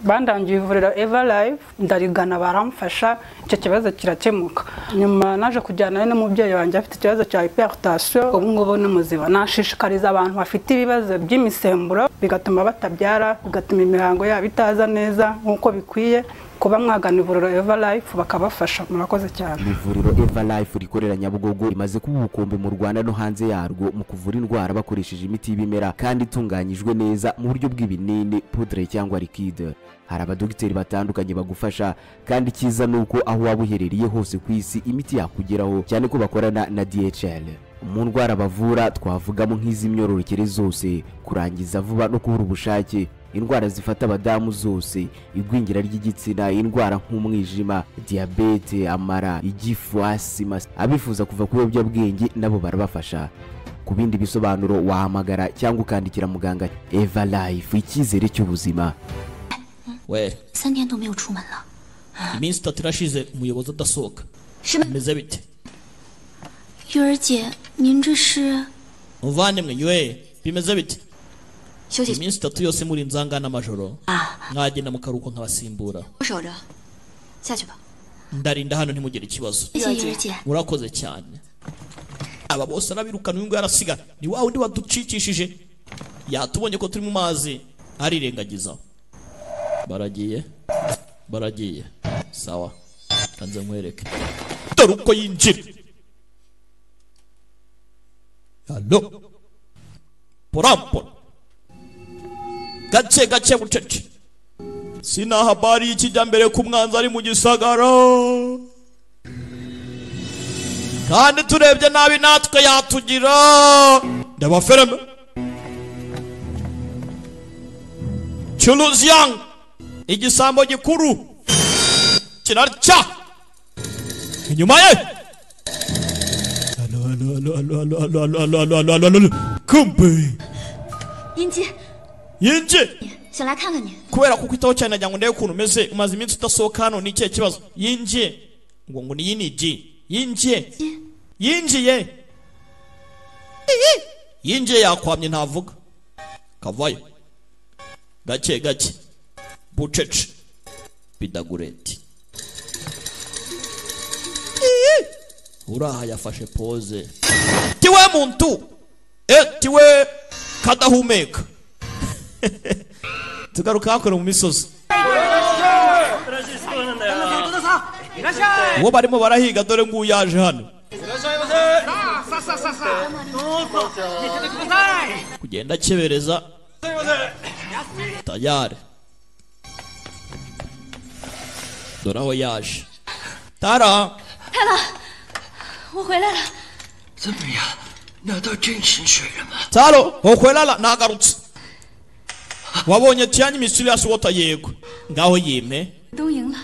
bandangiye ivuriro eva live ndarigana baramfasha icyo kibazo kirakemuka nyuma naje kujyana n'umubyeyi wanjye afite ikibazo cya hypertension ubu ngubu ni muzima nashishikariza abantu bafite ibibazo by'imisemburo bigatuma batabyara bigatuma imihango yabo itaza neza nk'uko bikwiye kuba mwagana ivuriro eva life bakabafasha murakoze cyane ivuriro eva life rikorera nyabugogo rimaze kuba ubukombe mu rwanda no hanze yarwo mu kuvura indwara bakoresheje imiti y'ibimera kandi itunganyijwe neza mu buryo bw'ibinini pudre cyangwa likide hari abadogiteri batandukanye bagufasha kandi icyiza ni uko aho waba uherereye hose ku isi imiti yakugeraho cyane ko bakorana na dhl mu ndwara bavura twavugamo nk'iz'imyororokere zose kurangiza vuba no kubura ubushake indwara zifata abadamu zose igwingira ry'igitsina indwara nk'umwijima diyabete amara igifu asima abifuza kuva ku biyobyabwenge nabo barabafasha ku bindi bisobanuro wahamagara cyangwa ukandikira muganga eva life icyizere cy'ubuzima we 三天都没有出门了， iminsi itatu irashize umuyobozi adasohoka 什么？ bimeze bite 月儿姐，您这是？ muvandimwe yewe bimeze bite 休息 iminsi itatu yose muri nzangana amajoro mwagenda mu karuhuko nkabasimbura 守着，下去吧。 ndarinda hano ntimugire ikibazo 谢谢月儿姐。 murakoze cyane aba bose n'abirukana uyu nguyu arasigara ni wa wundi waducikishije yatubonye ko turi mu mazi arirengagiza baragiye baragiye sawa kanze nkwereke dore uko yinjira halo porampola gake gake bucece sina habari y'ikijyambere ku mwanzi ari mu gisagara kandi turebye nabi natwe yatugira ndaba filime chuluzyang igisambo gikuru kirarya inyuma ye Alo, alo, alo, alo, alo, alo, alo, alo, alo, alo, alo, alo. kumbe 英姬， yinje 想来看看你。 kubera kukwitaho cyane nagira ngo ndebe ukuntu umeze umaze iminsi udasohoka hano ni ikihe kibazo yinjiye ngo ngo ni yiniji yinjiye yinjiye Iyi. yinjiye yakwamye ntavuga kavayo gake gake bucece bidagureti Iyi. uraha yafashe poze tiwe muntu e tiwe kadahumeka tugaruka hakorera mu misozi uwo barimo barahiga dore nguyu yaje hano kugenda akebereza tayari dore aho yaje tara 我回来了， 怎么样？拿到真薪水了吗？ taro hokwelala nagarutse wabonye tiyanye mysterious water yego ngaho yime 都赢了，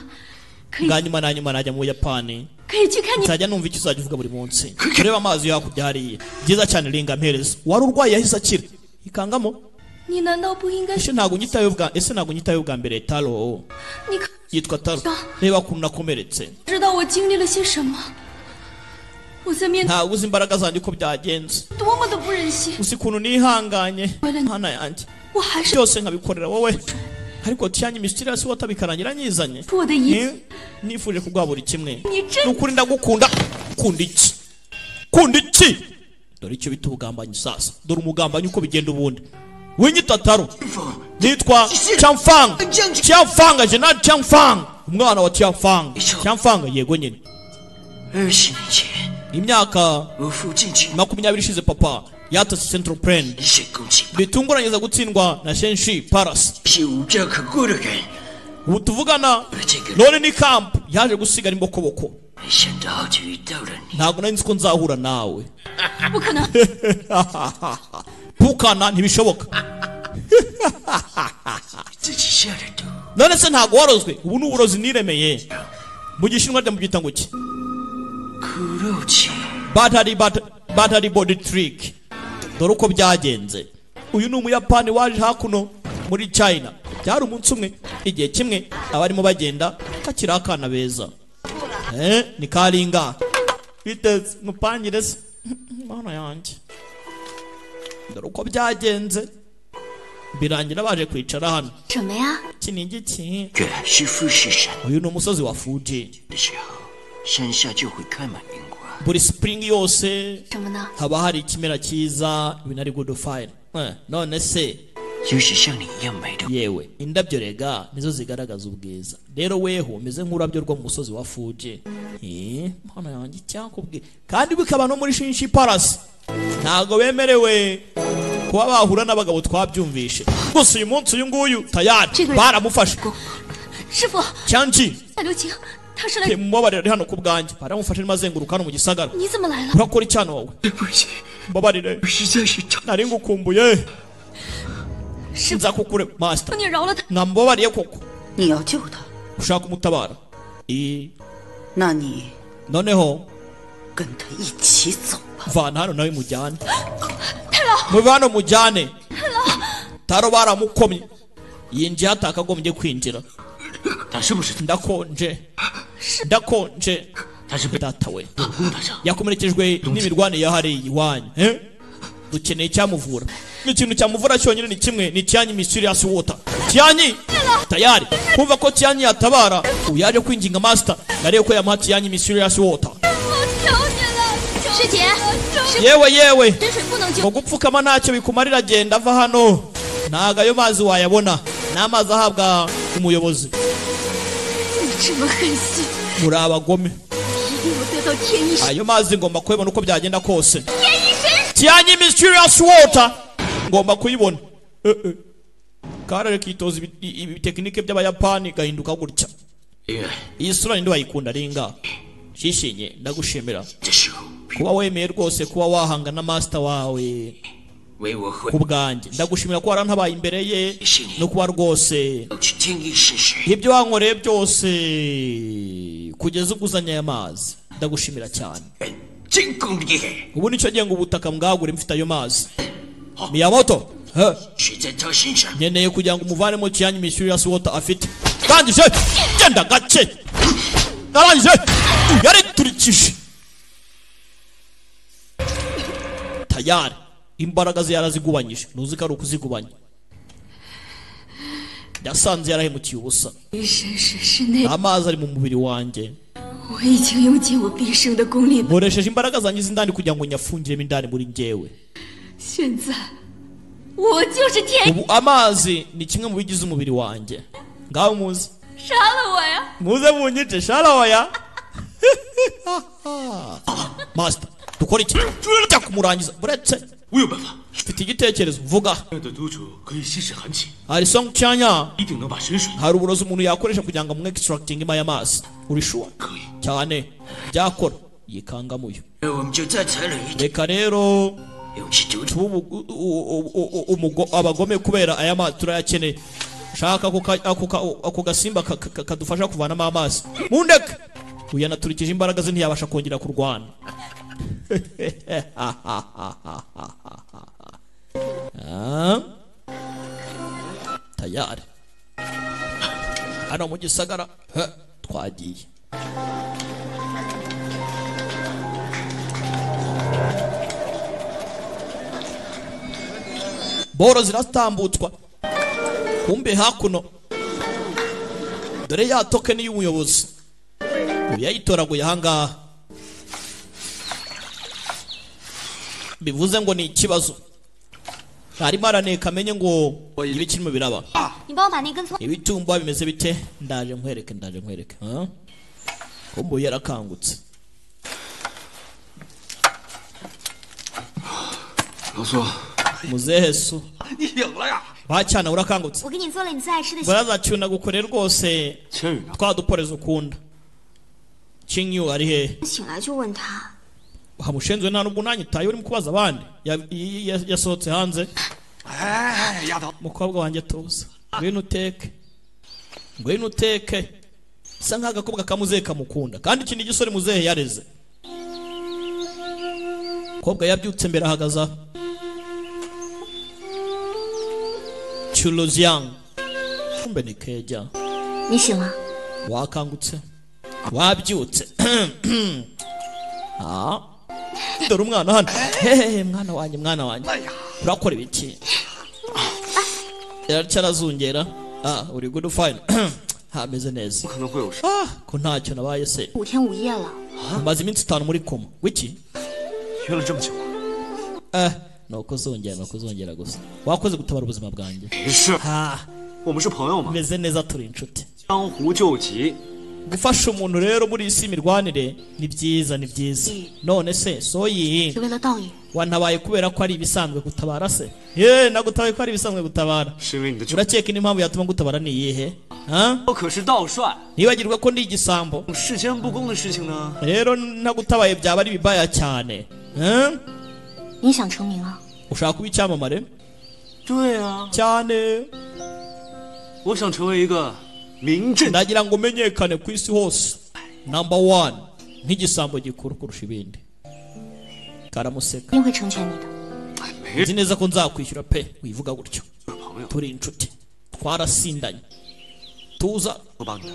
nganyuma nanyuma najya mu buyapani 可以去看你。 nzajya numva icyo uzajya uvuga buri munsi urebe amazi hakurya hariya byiza cyane ringa mpereza wari urwaye yahise akira ikangamo 你难道不应该？ ese ntabwo unyitayeho ubwa ese ntabwo unyitayeho ubwa mbere taro 你可 yitwa taro reba ukuntu nakomeretse 知道我经历了些什么？我在面对 ntabwo uzi imbaraga zanjye uko byagenze 多么的不忍心， uzi ukuntu nihanganye hana yanjye 我还是 byose nkabikorera wowe ariko tiyanye mysterious water bikarangira nyizanye 我的一切。 Ni- nifuje kuguha buri kimwe Ni ni 真 ukuri ndagukunda ukunda iki ukunda iki dore icyo bita ubugambanyi sasa dore umugambanyi uko bigenda ubundi winyitataro nitwa cyamfanga cyamfanga jenali cyamfanga umwana wa cyamfanga cyamfanga yego nyine 二十年前， imyaka 我父亲经 makumyabiri ishize papa yatase central plan 一线攻击， bitunguranyiza gutsindwa na shenshi parasi 是无家可归的人。 ubu tuvugana none ni kampu yaje gusigara imbokoboko 没想到好久遇到了你， ntabwo nari nzi ko nzahura nawe 不可能！ pfukana ntibishoboka 自己吓得都。 none se ntabwo warozwe ubu ni uburozi niremeye mu gishinwa ndamubyita ngo ki 苦肉计， batari bat- batari body trick dore uko byagenze uyu ni umuyapani waje hakuno muri china byari umunsi umwe igihe kimwe abarimo bagenda kakiri akana beza eh, ni karinga biteze mupangire se mana yanjye dore uko byagenze birangira baje kwicara hano 什么呀？ iki ni igiki 原来是富士山 uyu ni umusozi wa fuji 的时候，山下就会开满樱花。 buri spring yose 什么呢？ haba hari ikimera cyiza ibi nari gudufayira none se 有许像你一样美的， yewe indabyo rega nizo zigaragaza ubwiza rero weho umeze nk'urabyo rwo mu musozi wa fuji Eh, mana yanjye icyakubwiye kandi bikaba no muri shinshi parasi ntabwo bemerewe kuba bahura n'abagabo twabyumvishe gusa uyu munsi uyu nguyu tayari baramufashe 师傅， cyanji 夏流晴，他是来 te mubabarire ari hano ku bwanjye baramufashe arimo azenguruka hano mu gisagara 你怎么来了？ urakora icyana wowe 对不起， mbabarire 我实在是找 nari ngukumbuye 师傅， nzakukure masita 你饶了他！ mwamubabariye koko 你要救他， ushaka umutabara Eh, 那你 noneho 跟他一起走吧。 mvana hano nawe mujyane muve hano mujyane taro baramukomye yinjiye atakagombye kwinjira 他是不是 ndakonje ndakonje 他是被 data we 老公打伤？ yakomerekejwe n'imirwane ya hariya iwanyu eh? dukeneye icyamuvura ikintu cyamuvura cyonyine ni kimwe ni cyanyi mysterious water cyanyi tayari kumva ko cyanyi yatabara ubu yaje kwinginga master nariyo ko yamuha cyanyi mysterious water 师姐，师 yewe yewe 傅，真水不能 ngo 救， gupfukama ntacyo bikumarira genda ava hano ntago ayo mazi wayabona ni amazi ahabwa umuyobozi 你这么狠心， muri abagome 一定要得到天意神。 ayo mazi ngomba kuyabona uko byagenda kose cyanyi mysterious water ngomba kuyibona Eh, eh. karere kitoza ibi- i- ibitekinike by'abayapani gahinduka gutya 因为 iyi sura ninde wayikunda ringa shishinye ndagushimira 这时候 kuba wemeye rwose kuba wahanga na master wawe 唯我会 ku bwanjye ndagushimira ko warantabaye imbere ye no kuba rwose 要去天一试试。 ibyo wankoreye byose kugeza uguzanye aya mazi ndagushimira cyane 真够厉害！ ubu nicyo gihe ngo ubutaka mbwagure mfite ayo mazi miyamoto he, 水在他身上， nkeneye kugira ngo umuvanemo kiyanyu mishyurira si wota afite ndangije genda gace narangije yariturikije tayari imbaraga ze yarazigubanyije ntuzi ko ari ukuzigubanya yasanze yarahemukiye ubusa 一生是室内， amazi ari mu mubiri wanjye 我已经用尽我毕生的功力， nkoresheje imbaraga zanjye z'indani kugira ngo nyafungiremo indani muri njyewe 现在我就是天意， ubu amazi ni kimwe mu bigize umubiri wanjye ngaho muze 杀了我呀！ muze munyice sharahoya masita dukora iki tujya kumurangiza buretse 我有办法。 mfite igitekerezo vuga 这样的督主可以吸食寒气， hari song cyanya 一定能把神水 hari uburozi umuntu yakoresha kugira ngo amwe extracting ima y'amazi uri sure 可以。 cyane byakora yikangamuyo 哎我们就再采了一点 reka rero 勇气独处， tube ubu- u- u- u- umugo- abagome kubera aya mazi turayakeneye shaka ako ka- ako ka- ako gasimba ka- ka- ka- kadufasha kuvanamo amazi mundeke uyu yanaturikije imbaraga ze ntiyabasha kongera kurwana Ah. tayari hano mu gisagara he, twagiye boro ziratambutswa kumbe hakuno dore ya tokeni y'umuyobozi ubu yayitoraguye ahangaha bivuze ngo ni ikibazo arimo araneka amenye ngo ibi kirimo biraba 你帮我把那根葱 ibitumba bimeze bite ndaje nkwereke ndaje nkwereke ah? kumbe uyu yarakangutse 老苏， muzehe so 你醒了呀？ bacyana urakangutse 我给你做了你最爱吃的。 barazacyuna gukore rwose 千羽呢？ twa duporezo ukunda kinyu ari hehe 醒来就问他 hamushenzwe nta nubwo unanyitaye urimo kubaza abandi Ya- i- i- yasohotse hanze 哎，丫头， umukobwa wanjye tuza ngwino uteke ngwino uteke bisa nk'aho agakobwa kamuzehe kamukunda kandi iki ni igisore muzehe yareze umukobwa yabyutse mbere ahagaze aha churuziyangu kumbe ni kejya：“ 你醒了， wakangutse wabyutse Ah. dore umwana hano hehe mwana wanjye mwana wanjye 哎呀， urakora ibiki yaracyo arazungera ah uri good fine hameze neza 可能会有事。 ah ko ntacyo nabaye se 五天五夜了， maze iminsi itanu muri koma wiki 约了这么久， eh ni ukuzongera ni ukuzongera gusa wakoze gutabara ubuzima bwanjye 没事， ah 我们是朋友嘛， meze neza turi inshuti 江湖救急。 gufasha umuntu rero muri iyi si imirwanire ni byiza ni byiza none se soyi 是为了道友， wantabaye kubera ko ari ibisanzwe gutabara se yeee nagutabaye ko ari ibisanzwe gutabara 是因为你的救， urakeka indi mpamvu yatuma ngutabara ni iyihe ah 我可是道帅， nibagirwa ko ndi igisambo 事先不公的事情呢？ rero ntagutabaye byaba ari bibaya cyane Eh? 你想成名啊？ ushaka kuba icyamamare 对啊， cyane 我想成为一个名震。 ndagira ngo umenyekane ku isi hose namba wani nk'igisambo gikuru kurusha ibindi karamuseka 一定会成全你的。 没 nzi neza ko nzakwishyura pe wivuga gutyo 朋友， turi inshuti twarasindanye tuza 我帮你的。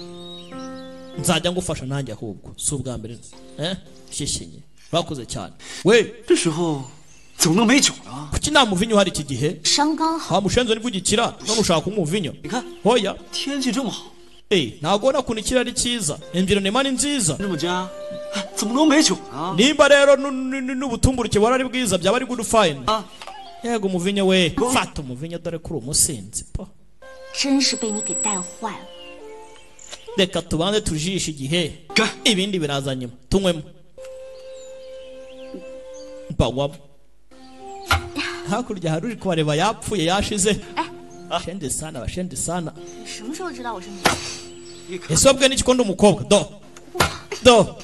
nzajya ngufasha nanjye ahubwo si ubwa mbere eh? shishinye bakoze cyane we 这时候怎么能没酒呢？ kuki nta muvinyu uhari iki gihe 伤刚好， ha mushenzo nibwo ugikira none ushaka kunywa umuvinyo 你看 hoya 天气这么好， Eh, ntabwo ubona ukuntu ikirere ari cyiza environema ni nziza 这么佳，哎怎么能没酒呢？ nimba rero nu- nu- nu- n'ubutumburuke buhari ari bwiza byaba ari good fine Ah. yego umuvinyo we fata umuvinyo dore ko uri umusinzi po 真是被你给带坏了。 reka tubanze tujishe igihe Ga. ibindi biraza nyuma tunywemo mpanywamo hakurya hari uri kubareba yapfuye yashize shende sana bashende sana 你什么时候知道我是你？ ese wabwiwe n'iki ko ndi umukobwa do do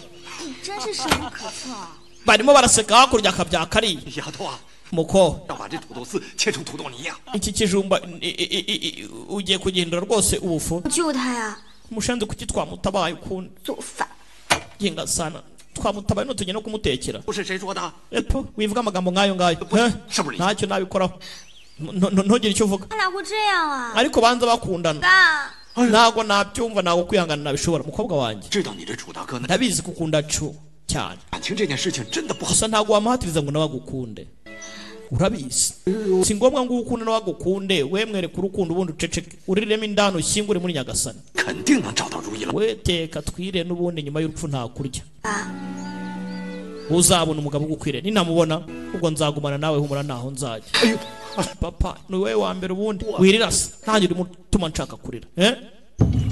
你真是深不可测啊！ barimo baraseka hakurya akabya kariya 丫头啊， muko 要把这土豆丝切成土豆泥呀、 iki kijumba i- i- i- i- ugiye kugihindura rwose ubufu 救他呀！ umushenzi kuki twamutabaye ukundi 作反！ ginga sana twamutabaye nutujya no kumutekera 不是谁说的？ epo wivuga amagambo nk'ayo ngayo Buri- eh? shaburi. ntacyo nabikoraho Ntu- ntu- ntugire icyo uvuga 他俩会这样啊？ ariko banza bakundana 爸， ntabwo nabyumva ntabwo kwihangana nabishobora mukobwa wanjye 知道你这楚大哥呢， ndabizi ko ukunda cu cyane 感情这件事情真的不好。 gusa ntabwo wamuhatiriza ngo nawe agukunde urabizi si ngombwa ngo ukunde nawe agukunde we mwereka urukundo ubundi uceceke uriremo indani ushyingure muri nyagasani 肯定能找到如意了。 we teka twire n'ubundi nyuma y'urupfu ntakurya uzabona umugabo ugukwiriye ninamubona ubwo nzagumana nawe humura ntaho nzajya papa ni wowe wa mbere ubundi wirirasa ntange urimo utuma nshaka kurira eh?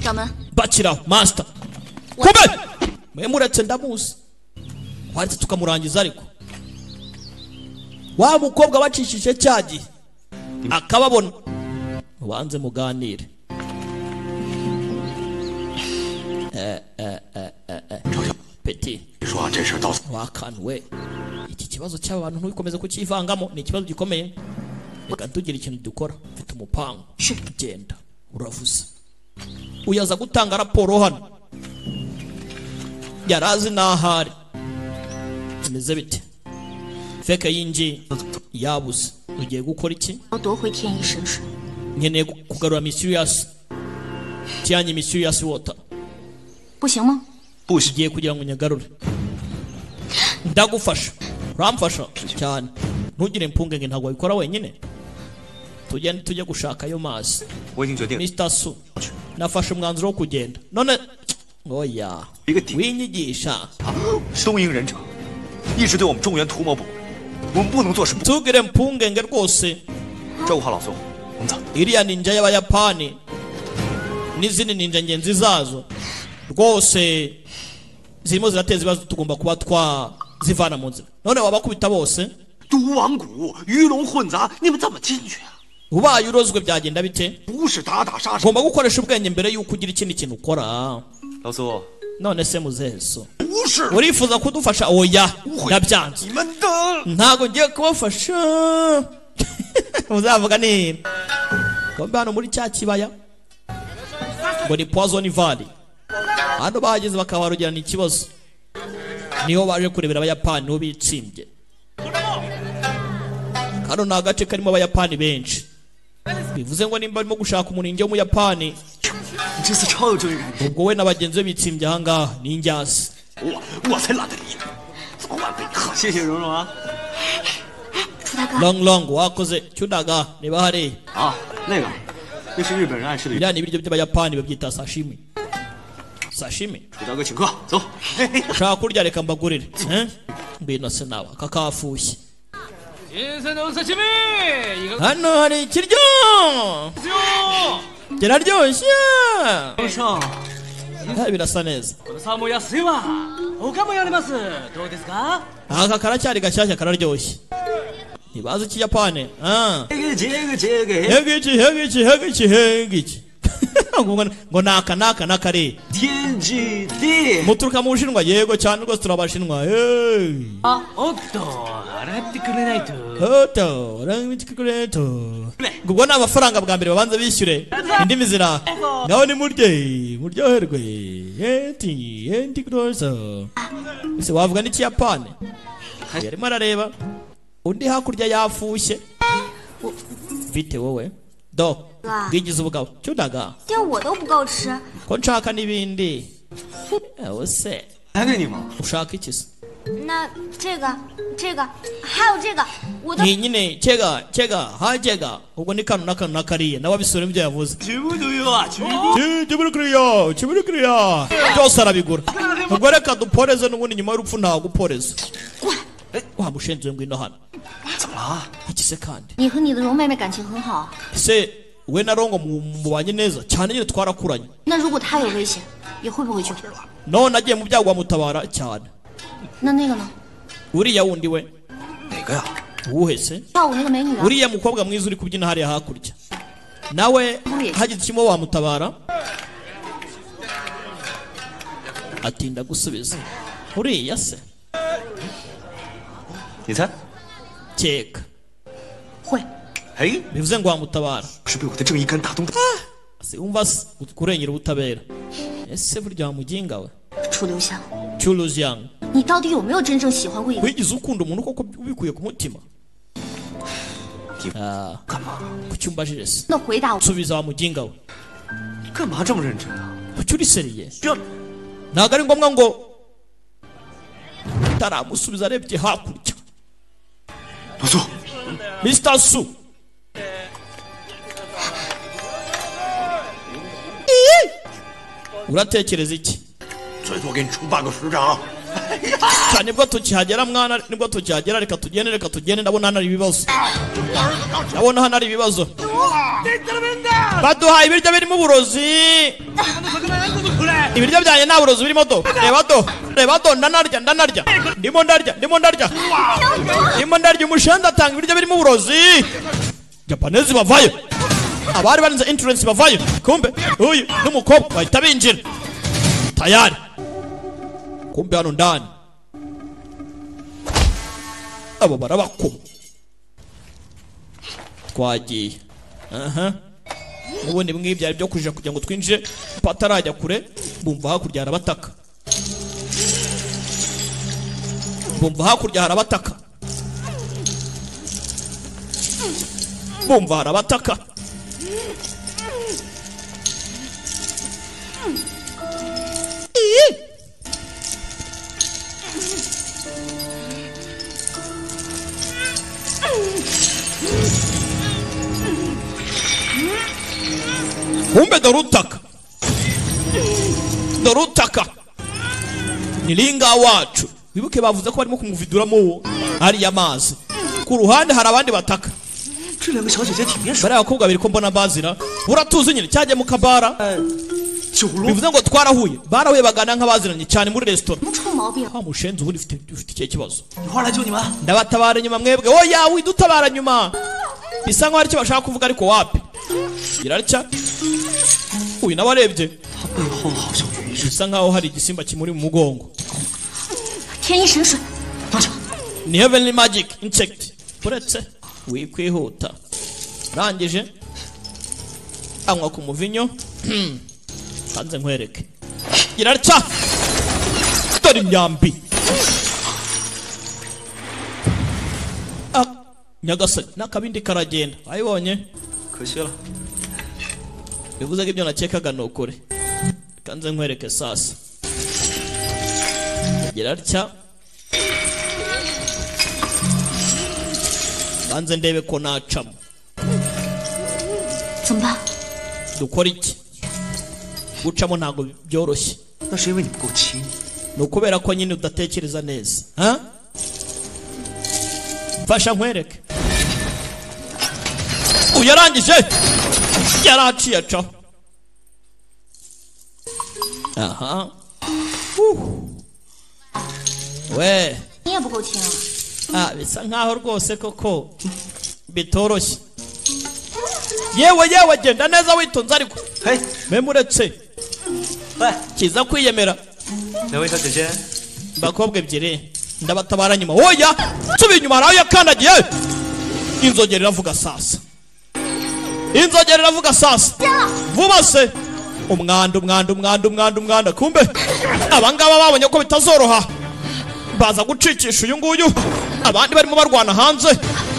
掌门， bakiraho masita kube mwe muretse ndamuzi waretse tukamurangiza ariko wa mukobwa bacishije cya gihe akababona ubanze muganire 程小， peti 你说这事儿到 wakanuwe iki kibazo cy'aba bantu ntubikomeze kucyivangamo ni ikibazo gikomeye reka tugira ikintu dukora mfite umupango genda uravuze uyaza gutanga raporo hano yari azi n'ahari bimeze bite feke yinjiye yabuze ugiye gukora iki 我夺回天意神水， nkeneye ku- kugarura misiriyasi cyanyi misiriyasi wota 不行吗？ 不行， ugiye kugira ngo unyagarure ndagufasha uramfasha cyane ntugire impungenge ntabwo wabikora wenyine tugende tujye gushaka ayo mazi 我已经决定， mr su nafashe umwanzuro wo kugenda none oya Bigati. winyigisha 东瀛忍者一直对我们中原图谋不轨，我们不能坐视不顾。 ntugire impungenge rwose 照顾好老孙，我们走。 iriya ninja y'abayapani n'izindi ninja ngenzi zazo rwose zirimo zirateza ibibazo tugomba kuba twazivana mu nzira none wabakubita bose 毒王谷鱼龙混杂，你们怎么进去啊？ ubaye urozwe byagenda bite 不是打打杀杀， ugomba gukoresha ubwenge mbere y'uko ugira ikindi kintu ukora 老苏， none se muzehe so 不 不是， urifuza kudufasha oya 不会， ndabyanze 你们的 ntabwo ngiye kubafasha muzavuga nini kombe hano muri cya kibaya ngo ni poison valley hano bahageze bakabarugirana ikibazo niho baje kurebera abayapani niho bitsimbye kano ni agace karimo abayapani benshi bivuze ngo nimba arimo gushaka umuringi w'umuyapani 你这次超有正义感， ubwo we na bagenzi be bitsimbye ahangaha ni indyasi 我我才懒得理你，早晚被你好，谢谢蓉蓉啊。 楚大哥， long long wakoze cyudaga niba hariya 啊，那个，那是日本人爱吃的鱼。 biriya ni ibiryo by'abayapani babyita sashimi sashimi 楚大哥请客，走。嘿嘿 ushaka kurya reka mbagurire eh? ngwino se nawe aka kafushye hano hari ikiryo kiraryoshye 先生， Eh, birasa neza このサーモン安いわ。他もやります。どうですか？ aka karacyari gashyashya kararyoshye ntibazi ikiyapani ah. 这个这个这个 hegiki hegiki hegiki hegiki ngo ngo naka naka nakare 天之地 muturuka mu bushinwa yego cyane rwose turabashinwa hey. あ、おっと、洗ってくれないと。 Oto, urangimitikireto. Ubwo ni amafaranga bwa mbere babanza bishyure indimi zira. Ngaho ni murye, muryoherwe. Enti, enti kuroso. Ese wavuga n'ikiyapani? Yarimo arareba. Undi hakurya yafushye. Bite wowe? Do, bwigize ubugabo. Cyudaga, 这我都不够吃， ko nshaka n'ibindi. Ewe se, 还给你吗？ ushaka iki se? 那这个、这个还有这个，我都 Ni nyine kega, kega, ha kega. Ubwo ni kano na kano na kariya. Nawe abisubiramo ibyo yavuze. 全部都有啊，全部。 kibirikiriya kibirikiriya byose arabigura ubwo reka duporeze n'ubundi nyuma y'urupfu ntaguporeza waba ushinzwe ngwino hano 怎么了？ iki se kandi 你和你的蓉妹妹感情很好， ese we na rongo mu- mubanye neza cyane nyine twarakuranye 那如果她有危险，也会不会救？ none agiye mu byago wamutabara cyane 那那个呢？ uriya wundi we 哪个呀？ uwuhe se 跳舞那个美女啊， uriya mukobwa mwiza uri kubyina hariya hakurya nawe hagize ikimo wamutabara atinda gusubiza uriya se 你猜？ keka 会。 哎， bivuze ngo wamutabara 是被我的正义感打动的。 Se wumva se kurengera ubutabera ese burya wamuginga we 楚留香， cyuruzi yangu 你到底有没有真正喜欢过一个？ wigize ukunda umuntu koko ubikuye ku mutima Ah, 干嘛？ kuki umbajije se 那回答我， nsubiza wamuginga we 干嘛这么认真啊？ kuki uriseriye 这 ntabwo ari ngombwa ngo utaramusubiza arebye hakurya 不错， mr su uratekereza iki 最多给你出半个师长。 cyane nibwo tukihagera mwana nibwo tukihagera reka tugende reka tugende ndabona hano hari ibibazo ndabona hano hari ibibazo baduhaye ibiryo birimo uburozi ibiryo byanjye nta burozi birimo do reba do reba do ndanarya ndanarya ndimo ndarya ndimo ndarya ndimo ndarya umushenzi atanga ibiryo birimo uburozi japanese bavayo abari barinze insurance bavayo kumbe uyu n'umukobwa bahita binjira tayari kumbe hano ndani abo barabakoma twagiye aha ubundi bimwe byari byo kujija kugira ngo twinjire patarajya kure bumva hakurya harabataka bumva hakurya harabataka bumva harabataka kumbe dorutaka dorutaka ni ringa wacu wibuke bavuze ko barimo kumuviduramo uwo ariya mazi ku ruhande hari abandi bataka 这两个小姐姐挺面熟， bariya bakobwa babiri ko mbona bazira uratuzi nyine cyagiye mu kabara 九龙 bivuze ngo twarahuye barahuye bagana nk'abaziranye cyane muri resitora 什么臭毛病？ wa mushenzi ubundi ufite ufite ikihe kibazo 女花来救你们， ndabatabara nyuma mwebwe oya widutabara nyuma bisa nkaho aricyo bashaka kuvuga ariko wapi irarya uyu nawe arebye 她背后好像有一只 bisa nkaho hari igisimba kimuri mu mugongo 天一神水， ni heavenly magic insect uretse wikwihuta arangije anywa ku muvinyo kanze nkwereke irarca dore imyambi Ah, nyagasani n'akabindi karagenda wayibonye kwishyura bivuze ko ibyo nakekaga ni ukuri kanze nkwereke sasa irarya banze ndebe ko nacamo 怎么办？ dukora iki gucamo ntabwo byoroshye 那是因为你不够亲。 ni ukubera ko nyine udatekereza neza ha? mfasha nkwereke uyarangije yaraciye acaho aha Huh. we 你也不够亲啊！ Ah, bisa nkaho rwose koko bitoroshye yewe yewe genda neza witonze ariko 嘿， meme uretse 喂， kiza kwiyemera 哪位小姐姐？ bakobwa ebyiri ndabatabara nyuma oya nsubiye inyuma hari aho yakandagiye inzogera iravuga sasa inzogera iravuga sasa vuba se umwanda umwanda umwanda umwanda umwanda kumbe abangaba babonye ko bitazoroha baza gucikisha uyu nguyu abandi barimo barwana hanze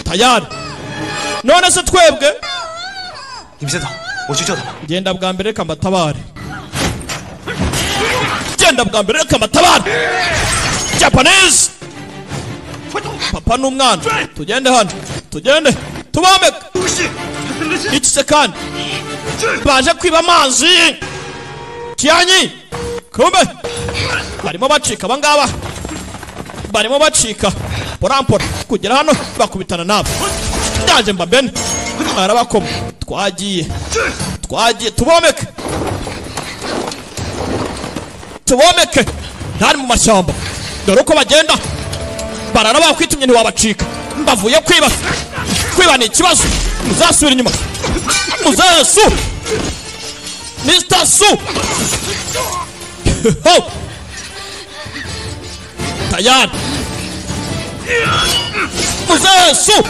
tayari none se twebwe 你们先走，我去救他们。 genda bwa mbere reka mbatabare genda bwa mbere reka mbatabare japanese papa n'umwana tugende hano tugende tubambeke iki se kandi baje kwiba amazi kiyanyi kumbe barimo bacika abangaba barimo bacika porampora kugera hano bakubitana nabo ndaje mbambene arabakoma twagiye twagiye tubomeke tubomeke ntari mu mashyamba dore uko bagenda barara bakwitumye ntiwabacika mbavuye kwiba kwiba ni ikibazo muzasubira inyuma muzesu mr su Ho! tayari muzesu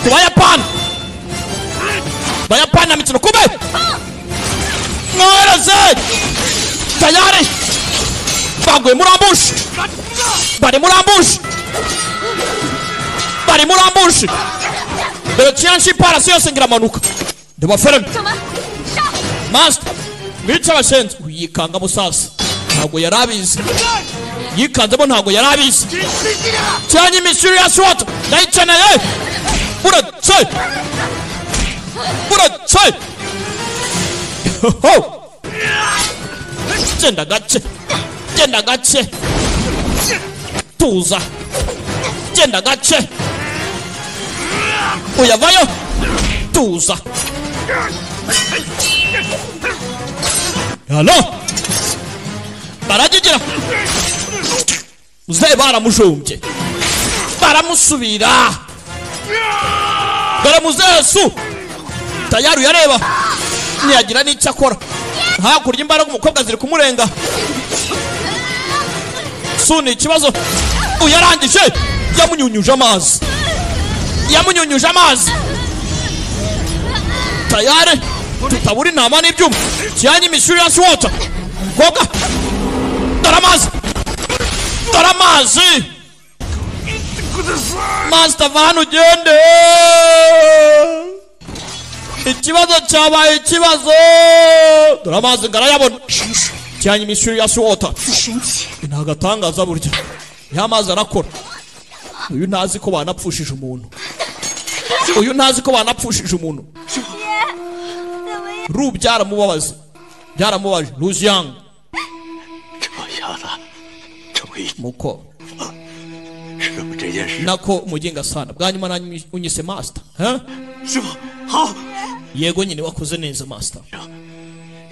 ku bayapani bayapani na mikino kube mworoze tayari baguye muri ambushi bari muri ambushi bari muri ambushi dore kiyanshi parasi yose ngiramanuka ndibafereme masita mwica abashenzi yikanga musasa ntabwo yari abizi yikanzemo ntabwo yari abizi cyanye misiriyasi wata ndayikeneye uretse uretse ho genda gake genda gake tuza genda gake uyavayo tuza halo baragigira uze baramujombye baramusubira dore muzesu tayari uyareba ntiyagira n'icyo akora hakurya imbaraga umukobwa ziri kumurenga su ni ikibazo uyarangije yamunyunyuje amazi yamunyunyuje amazi tayari tutabura intama n'ibyuma kijyanye imishyuri ya siwota umukobwa dore amazi dore amazi masita vani ugende ikibazo cyabaye ikibazo dore amazi ngarayabona cyanye imishyuri ya suwota ni agatangaza burya ya mazi arakora uyu ntazi ko banapfushije umuntu uyu ntazi ko banapfushije umuntu ru byaramubabaza byaramubaje luziyanga 这下子这么一 muko 师傅这件事， nako umugenga sana bwa nyuma nanyu unyise masita 师傅好， yego nyine wakoze neza masita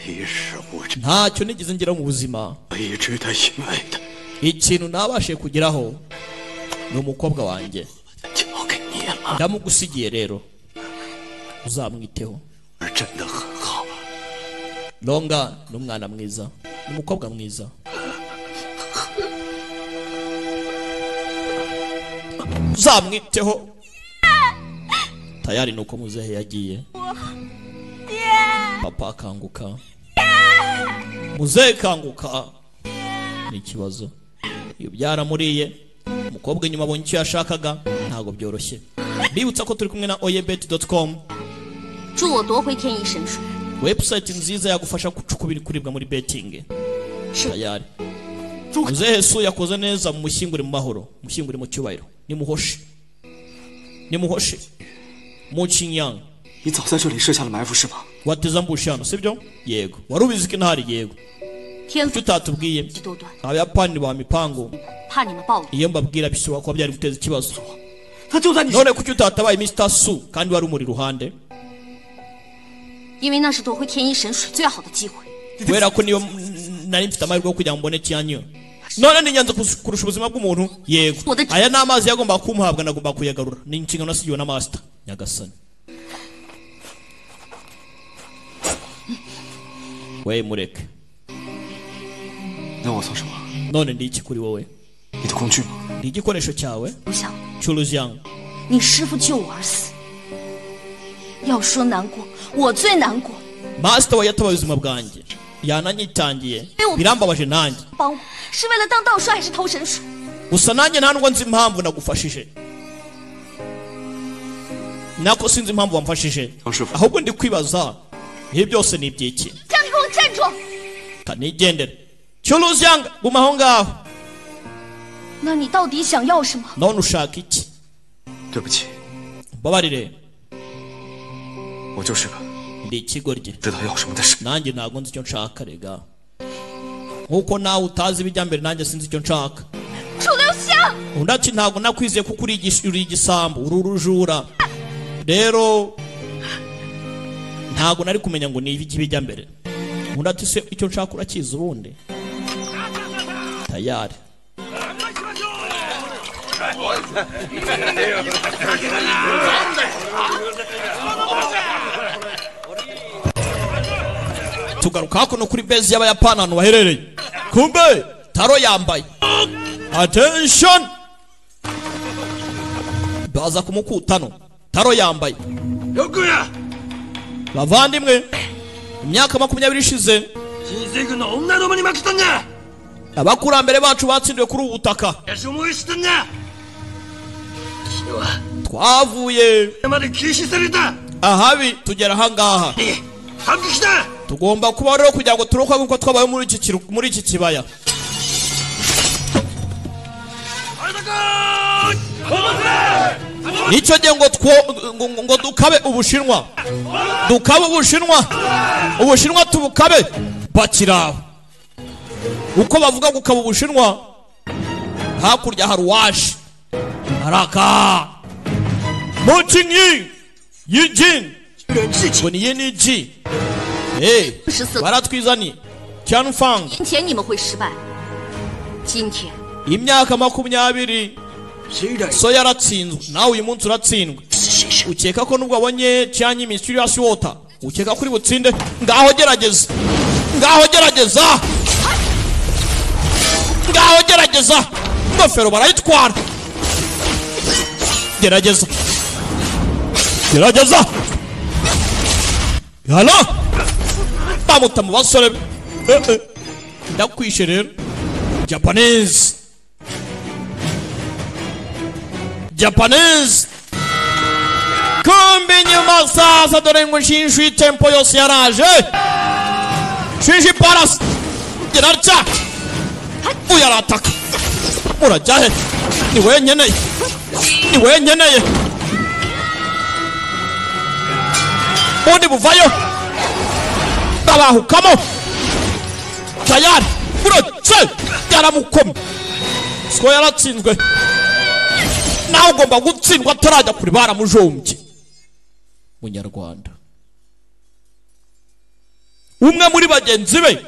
一事无成， ntacyo nigeze ngira mu buzima 我一直在心爱的 ikintu nabashije kugeraho ni umukobwa wanjye 交给你了， ndamugusigiye rero uzamwiteho 真的很好， longa ni umwana mwiza ni umukobwa mwiza uzamwiteho tayari ni uko muzehe yagiye papa akanguka muzehe kanguka ni ikibazo iyo byaramuriye umukobwa inyuma abonye icyo yashakaga ntabwo byoroshye mbibutsa ko turi kumwe na oyebet.com 助我夺回天意神树。 website nziza yagufasha gucukura ibikuribwa muri betting Sure. tayari muzehe su yakoze neza mumushyingure mu mahoro mushyingure mu cyubahiro nimuhoshe nimuhoshe mucinyanga 你早在这里设下了埋伏是吗？ wateze ambushano sibyo yego wari ubizi ko intahari yego 天 icyo 赋 utatubwiye 多端， abayapani ba mipango 怕你们暴露。 iyo mbabwira bishobora kuba byari guteza ikibazo 他就在你身 none kuki utatabaye mr su kandi wari umuri iruhande 因为那是夺回天一神水最好的机会。 kubera ko niyo nari mfite amahirwe yo kugira ngo mbone cyanyu none ni ingenzi kus- kurusha ubuzima bw'umuntu yego Uda- aya ni amazi yagomba kumuhabwa nagomba kuyagarura ni inshingano nasigiwe na master nyagasani we mureke 那我算什么？ none ndi iki kuri wowe 你的工具吗？ ndi igikoresho cyawe 不想， cy'uruzyanga 你师傅救我而死。要说难过，我最难过。 master we yatabaye ubuzima bwanjye yananyitangiye birambabaje nanjye 帮我是为了当道帅还是投神术？ gusa nanjye nta nubwo nzi impamvu nagufashije nako sinzi impamvu wamfashije Ushobora. ahubwo ndi kwibaza ibi byose ni iby'iki 站住！站住！ kanigendere cyuruzyanga guma aho ngaho 那你到底想要什么？ none ushaka iki 对不起， mbabarire 我就是个 ndi ikigoryi 知道要什么的傻。 nanjye ntabwo nzi icyo nshaka rega nk'uko nawe utazi ibijya mbere nanjye sinzi icyo nshaka 楚留香， undi ntabwo nakwizeye kuko uri igis- uri igisambu uri urujura rero ntabwo nari kumenya ngo ni ibiki bijya mbere undi ati se icyo nshaka urakizi ubundi tayari tugaruka hakuno kuri bezi y'abayapani ahantu baherereye kumbe taro yambaye attention baza ku mukutano taro yambaye bavandimwe imyaka makumyabiri ishize 你这个脑袋都把你们坑的， abakurambere bacu batsindiwe kuri ubu butaka 也是我死的。 twavuye 他妈的，气死人的！ ahabi tugera ahangaha 你，他们是的。 tugomba kuba rero kugira ngo turokoke nk'uko twabayeho muri iki kiru- muri iki kibaya nicyo gihe ngo two- ngo- ngo- ngo dukabe ubushinwa dukabe ubushinwa ubushinwa tubukabe bakiri aho uko bavuga gukaba ubushinwa hakurya hari uwaje araka mukinyi yijin ngo ni ye ni ji Hey, 十四 baratwizaniye cyanfang 年前你们会失败，今天 imyaka makumyabiri so yaratsinzwe nawe uyu munsi uratsindwe ukeka ko nubwo wabonye cyanyi mysterious water ukeka kuri butsinde ngaho gerageza ngaho gerageza ngaho gerageza ingofero barayitwara gerageza gerageza halo bamuta mu basore be Eh, eh. ndakwishe rero japanese japanese kumbe inyuma sasa dore ngo nshinshwe tempo yose yaraje shinshi paras irarya uyu arataka urajya he ni wowe nkeneye ni wowe nkeneye ubundi buvayo ndabahukamo tayari uretse yaramukomye siko yaratsinzwe nawe ugomba gutsindwa atarajya kure baramujombye munyarwanda umwe muri bagenzi be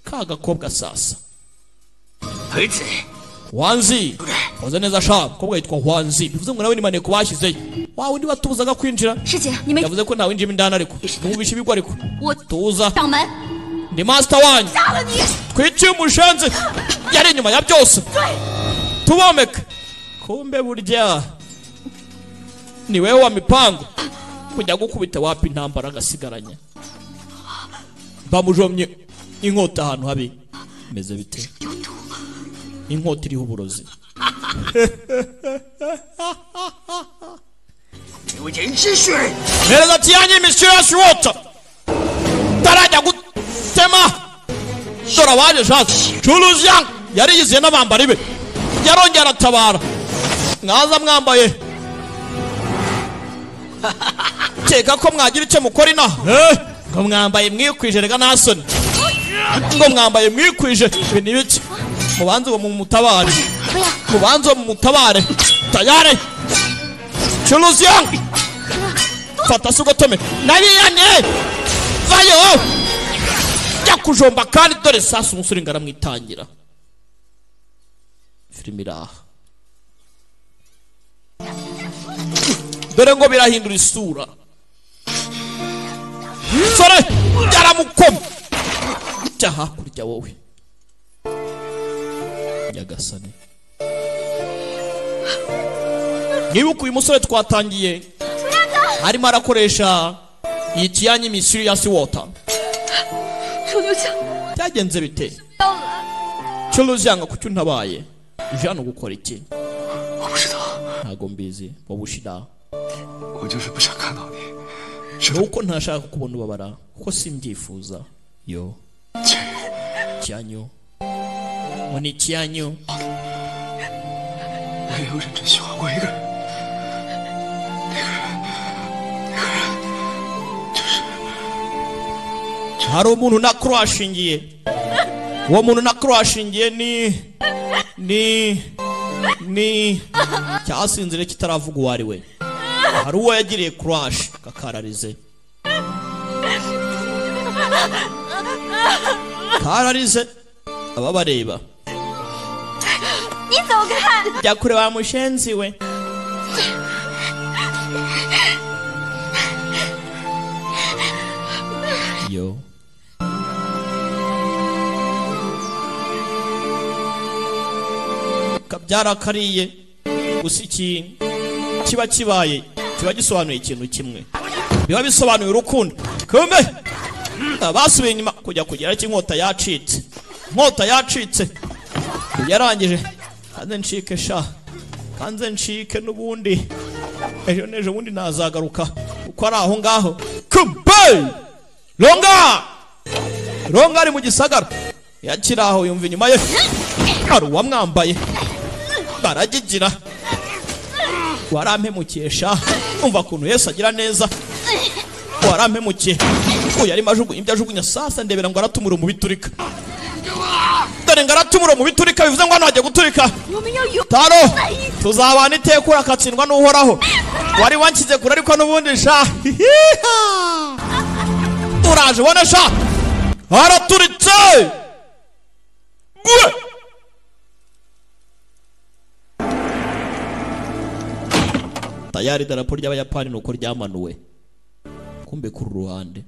ka gakobwa sasa wanzi waze neza sha mukobwa yitwa wanzi bivuze ngo nawe ni maneko bashyizeyo wawe ntibatubuzaga kwinjira 师姐你没 yavuze ko ntawinjira indani ariko ntubishe ibigo ariko 我 tuza 掌门 ndi master wanyu 杀了你！ twiciye umushenzi yari inyuma ya byose tubomeka kumbe burya ni wewe wa mipango kujya gukubita wapi intambara agasigaranya bamujomye inkota ahantu habi meze bite inkota iriho uburozi 九泉之水。 mpereza tiyanyu imishyirasi wota utarajya gutema dore abaje shasi curuziyanga yari yiziye n'abambari be yarongera aratabara mwaza mwambaye keka ko mwagira icyo mukora inaha Eh, ngo mwambaye mwikwije reka nta soni ngo mwambaye mwikwije ibi ni biki mubanze uwo mumutabare mubanze uwo mumutabare tayare curuziyanga fata se ugotome nabiyane vayo jya kujomba kandi dore sasa umusore ngo aramwitangira filime iri aha dore ngo birahindura isura sore yaramukoma jya hakurya wowe nyagasani nibuka uyu musore twatangiye arimo arakoresha iyi kiyanyi misiri ya siwota 楚留香， byagenze bite curuzi yanga kuki untabaye uje hano gukora iki 我不知道， ntago mbizi wowe ushira 我就是不想看到你。是 ni uko ntashaka kubona ubabara kuko simbyifuza yo 前任， kiyanyu ngo ni ikiyanyu 我没有认真喜欢过一个人。 hari umuntu na kurashingiye uwo muntu na kurashingiye ni ni ni cyasinzire kitaravuga uwo ari we hari uwo yagiriye kurashi kakararize kararize ababareba 你走开！ jya kure wa mushenzi we yo kabyara kariye gusa iki kiba kibaye kiba gisobanuye ikintu kimwe biba bisobanuye urukundo kumbe basubiye inyuma kujya kugera ko inkota yacitse inkota yacitse yarangije kanze ncike sha kanze ncike n'ubundi ejo n'ejo bundi nazagaruka kuko ari aho ngaho kumbe ronga ronga ari mu gisagara yakiri aho yumva inyuma ye hari uwamwambaye baragigira warampemukiye sha umva ukuntu yesu agira neza warampemukiye uyu arimo ajugunya ibyo ajugunya sasa ndebera ngo aratumura mu biturika dore ngo aratumura mu biturika bivuze ngo hano hagiye guturika 我们要永 taro tuzabana iteka urakatsindwa n'uhoraho wari wanshyize kure ariko n'ubundi sha hihiha. uraje ubone sha haraturitse gwe tayari idarapo ry'abayapani ni uko ryamanuwe kumbe kuri ruhande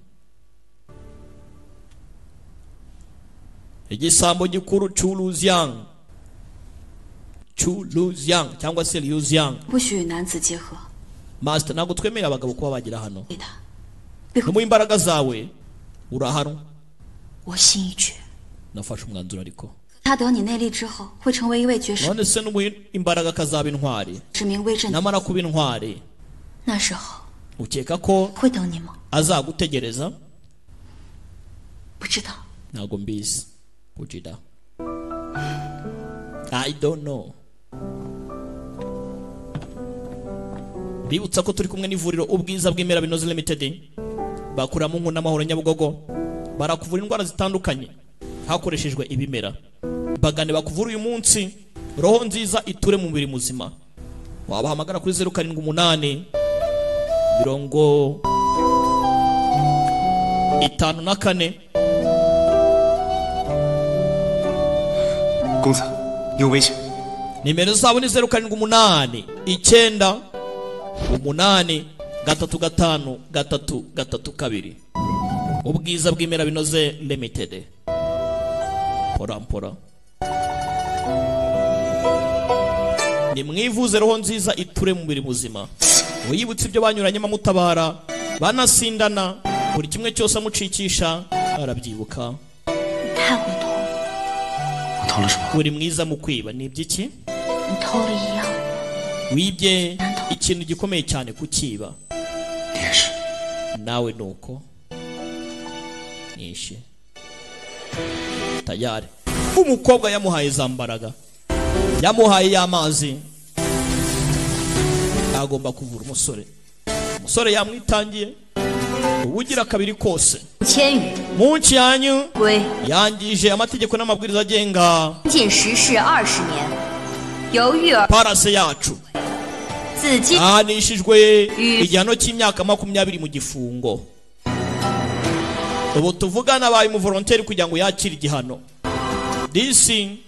igisambo gikuru cy'uruzyanga Chu Lu Yang cyangwa se Liu Yang 不许与男子结合， Master ntabwo twemerera abagabo kuba bagera hano 对他， numuha imbaraga zawe urahano 我心已决。 nafashe umwanzuro ariko 他得你内力之后，会成为一位绝世 none se numuha imbaraga akazaba intwari 指名威震。 namara kuba intwari 那时候 ukeka ko 会等你吗？ azagutegereza 不知道。 ntabwo mbizi ujida i don't know bibutsa ko turi kumwe n'ivuriro ubwiza bw'imera binoze limited bakuramo nkuna n'amahoro nyabugogo barakuvura indwara zitandukanye hakoreshejwe ibimera bagane bakuvura uyu munsi roho nziza iture mu mubiri muzima wabahamagara kuri zeru karindwi umunani mirongo itanu na kane 公子，有危险！ nimero zabo ni zeru karindwi umunani icyenda umunani gatatu gatanu gatatu gatatu kabiri ubwiza bw'imera binoze limited mpora mpora nimwivuze roho nziza iture mu mubiri muzima wiyibutse ibyo banyuranyemo amutabara banasindana buri kimwe cyose amucikisha arabyibuka 你太过头了， 我偷了什么？ uri mwiza mu kwiba ni iby'iki 你偷了一样， wibye ikintu gikomeye cyane kukiba 你也是。 nawe nuko nishe tayari umukobwa yamuhaye za mbaraga yamuhaye y'amazi agomba kuvura umusore umusore yamwitangiye ubugira kabiri kose 千语 mu nsi yanyu 规 yangije amategeko n'amabwiriza agenga 禁食是二十年，由育儿 parase yacu 自今 ahanishijwe igihano cy'imyaka makumyabiri mu gifungo ubu tuvugana abaye umuvoronteri kugira ngo yakire igihano disi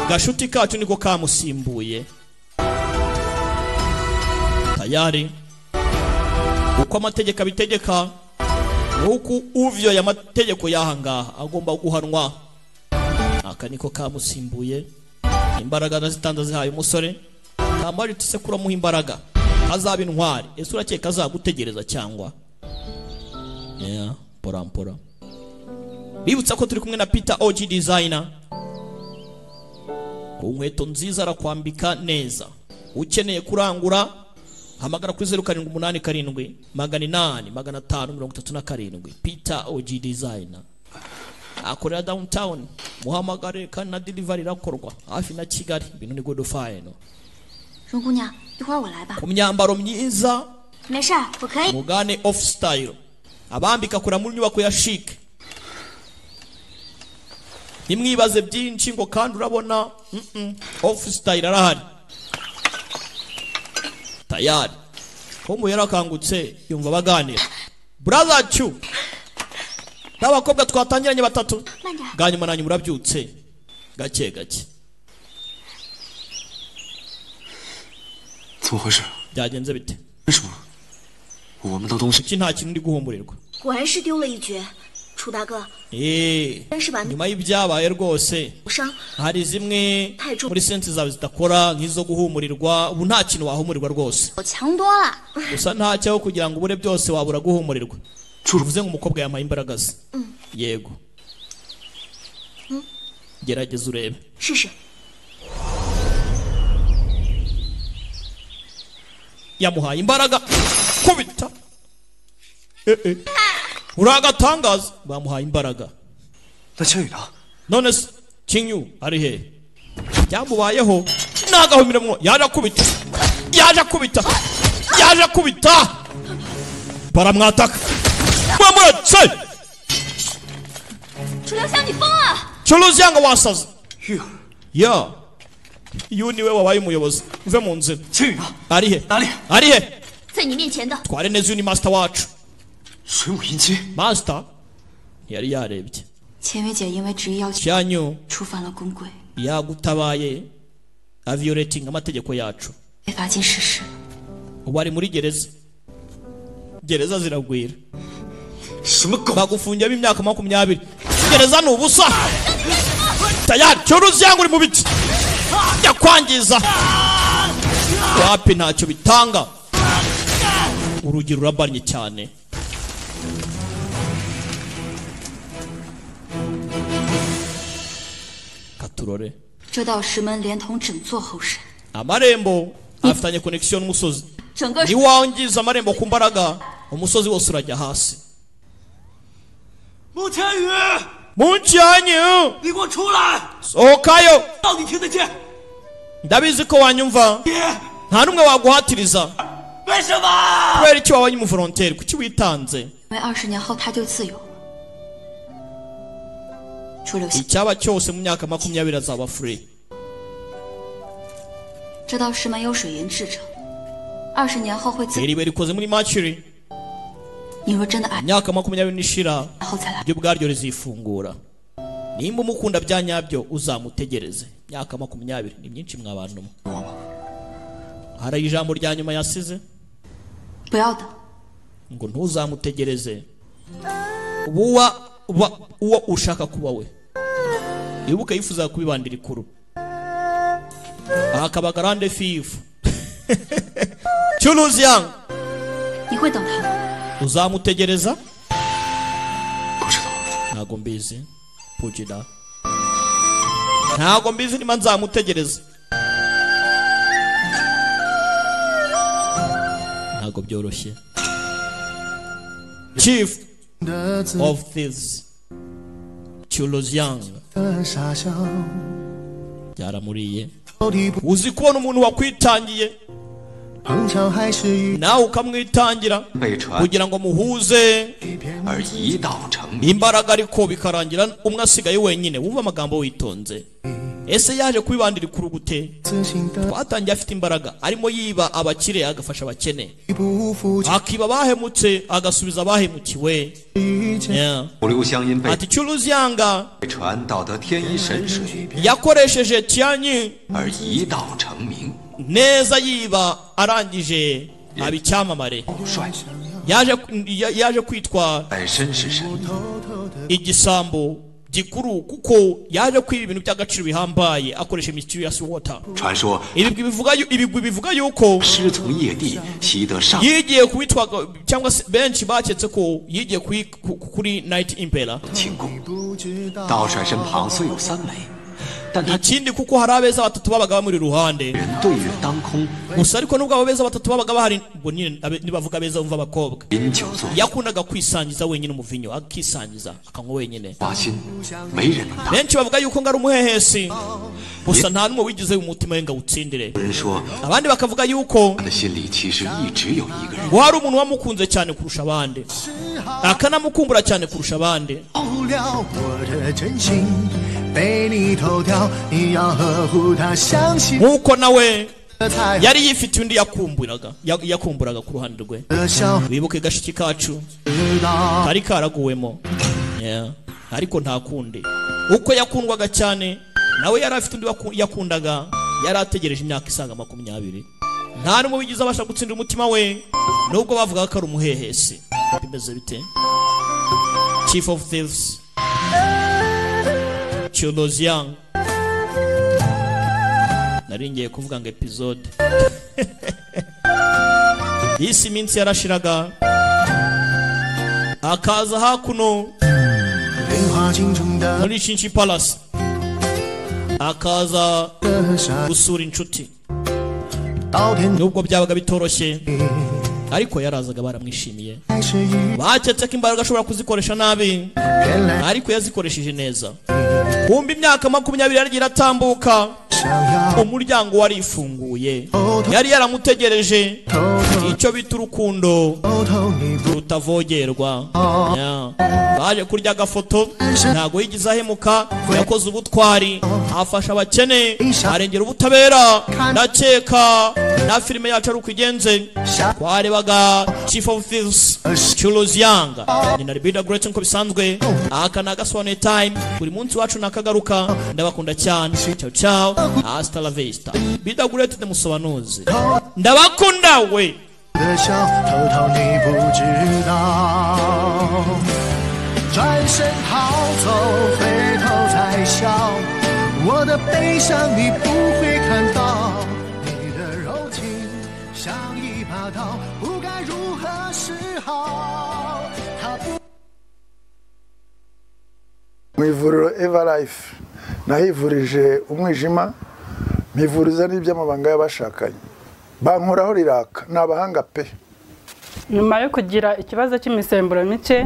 gashuti kacu niko kamusimbuye tayari uko amategeko abitegeka nuko uvyoye amategeko y'ahangaha agomba guhanwa aka niko kamusimbuye imbaraga ndazitanze zihaye umusore kambaje tise kuramuha imbaraga azaba intwari ese urakeka azagutegereza cyangwa yeah, porampora bibutsa ko turi kumwe na peter og designer ku nkweto nziza arakwambika neza ukeneye kurangura hamagara kuri zeru karindwi umunani karindwi magana inani magana atanu mirongo itatu na karindwi peter og designer akorera downtown muhamagare kandi na delivery irakorwa hafi na kigali ibintu ni good fine 荣姑娘，一会儿我来吧。 ku myambaro myiza 没事儿，我可以。 mugane off style abambika kura mu nyubako ya chic ntimwibaze byinshi ngo kandi urabona mm -mm, off style arahari tayari komu yarakangutse yumva baganira brother chu n'abakobwa twatangiranye batatu bwa nyuma na nyuma urabyutse gake gake 怎么回事？ byagenze bite 为什么我们的东西？ kuki nta kintu uri guhumurirwa 果然是丢了一绝，楚大哥， Eh, 真是把你 nyuma y'ibyabaye rwose 伤。 hari zimwe Taiju. muri sensi zawe zidakora nk'izo guhumurirwa ubu nta kintu wahumurirwa rwose 我强多了。 gusa nta cyaho kugira ngo ubure byose wabura guhumurirwa uvuze ngo umukobwa yamaye imbaraga ze yego gerageza urebe 试试， yamuhaye imbaraga kubita Eh, eh. uri agatangaza bamuhaye imbaraga 那千羽呢？ none se kinyu ari hehe byamubayeho ntagahumiremo yaje akubita yaje akubita yaje akubita baramwataka bamuretse 楚留香，你疯了！ cyuruzi yanga wasaze 玉儿， ya iyo niwe wabaye umuyobozi uve mu nzira 千羽呢？ ari he Ari. ari he 在你面前的， tware neza uyu ni masita wacu 水母银鸡， masita ntiyari yarebye 钱薇姐因为执意要求 cyanyu 触犯了公规， yagutabaye avioletinga amategeko yacu 被罚金十世。 ubu ari muri gereza gereza ziragwira 什么狗？ bagufungira b'imyaka makumyabiri gereza ni ubusa tayari cyoruzi yangu uri mu biti yakwangiza wapi ntacyo bitanga urugi rurabanye cyane katurore 这道石门连同整座后山， amarembo afitanye konekisiyo n'umusozi 整个 niwangiza amarembo ku mbaraga umusozi wose urajya hasi 穆千羽， mu nsi yanyu 你给我出来！ sohokayo 到底听得见？ ndabizi ko wanyumva 你 nta n'umwe waguhatiriza 为什么？ kubera icyo wabaye umuforonteri kuki witanze 因为二十年后她就自由了。楚留香， icyaba cyose mu myaka makumyabiri azaba free 这道石门由水银制成，二十年后会自由。 iriba rikoze muri macuri 你若真的爱， imyaka makumyabiri n'ishira 然后再来。 ryo ubwaryo rizifungura nimba umukunda bya nyabyo uzamutegereze imyaka makumyabiri ni myinshi mwabantu mwe hari ijambo rya nyuma yasize 不要等， ngo ntuzamutegereze uwa wa uwo ushaka kuba we ibuka yifuza kubibandira ikuru aha akaba garande fifu cyuruzi yangu 你会等他的。 uzamutegereza 不知道， ntago mbizi pujira ntago mbizi niba nzamutegereza ntago byoroshye chief of thieves cyuruziang byaramuriye uzi kubona umuntu wakwitangiye nawe ukamwitangira 被传 kugira ngo muhuze 而一道成谜。 imbaraga ariko bikarangira umwe asigaye wenyine wumva amagambo witonze ese yaje kwibandira ikuru gute twatangiye afite imbaraga arimo yiba abakire agafasha abakene akiba abahemutse agasubiza abahemukiwe Yeah. 五路香因被 ati curuzi yanga 被传道得天一神水， yakoresheje tiyanyi 而一道成名。 neza yiba arangije aba icyamamare 偶帅， yaje, ya- yaje kwitwa 本身是神， igisambo gikuru kuko yaje kwiba ibintu by'agaciro bihambaye akoresha mysterious water 传说 ibigwi bivuga yu- ibigwi bivuga yuko 师从业地习得上， yigiye kuwitwaga cyangwa se benshi baketse ko yigiye kuri, ku- kuri night impera 庆功。道帅身旁虽有三美，但他 ikindi kuko hari abeza batatu babaga bamuri ruhande 人对月当空， gusa ariko nubwo abo beza batatu babaga bahari bo nyine abe- nibavuga abeza bumva abakobwa 饮酒作乐， yakundaga kwisangiza wenyine umuvinyo akisangiza akanywa wenyine 花心，没人能挡。 benshi bavuga yuko ngo ari umuhehesi gusa nta n'umwe wigize umutima we ngo awutsindire 有人说， abandi bakavuga yuko 他的心里其实一直有一个人。 ngo hari umuntu wamukunze cyane kurusha abandi akanamukumbura cyane kurusha abandi 忘不了我的真心被你偷掉，你要呵护它，相信 nk'uko nawe 的才 yari yifitiye undi yakumburaga ya- yakumburaga ku ruhande rwe 的笑， wibuke gashiki kacu 知道 kari karaguwemo Yeah. ariko nta kundi uko yakundwaga cyane nawe yari afite undi waku- yakundaga yari ategereje imyaka isaga makumyabiri nta n'umwe wigize abasha gutsindira umutima we nubwo bavugaga ko ari umuhehesi bimeze bite chief of thieves Chiodos Young nari ngiye kuvuga ngo episode yisi iminsi yarashiraga akaza hakuno 泪花镜中的 muri shinshi palasi akaza 傻， gusura inshuti 到天 nubwo byabaga bitoroshye ariko yarazaga baramwishimiye 还是一， baketse ko imbaraga ashobora kuzikoresha nabi 原来 ariko yazikoresheje neza kumva imyaka makumyabiri yaragiye iratambuka 想要 umuryango warifunguye yari yaramutegereje 偷偷 icyo bita urukundo 偷偷你不 rutavogerwa Yeah. baje kurya agafoto ntago yigize ahemuka yakoze ubutwari afasha abakene arengera ubutabera ndakeka na filime yacu ari uko igenze 想 twarebaga chief of thieves Chulos Young ni na Rebida Great nko bisanzwe aka ni agasobanuye time buri munsi wacu nakagaruka ndabakunda cyane ciao ciao hasta la vista Bida Great demusobanuzi ndabakunda we 的笑，偷偷你不知道。转身逃走，回头再笑，我的悲伤你不会看到，你的柔情像一把刀，不该如何是好。它不。 mu ivuriro eva life nahivurije umwijima mivuriza n'iby'amabanga y'abashakanye bankoraho riraka ni abahanga pe nyuma yo kugira ikibazo cy'imisemburo mike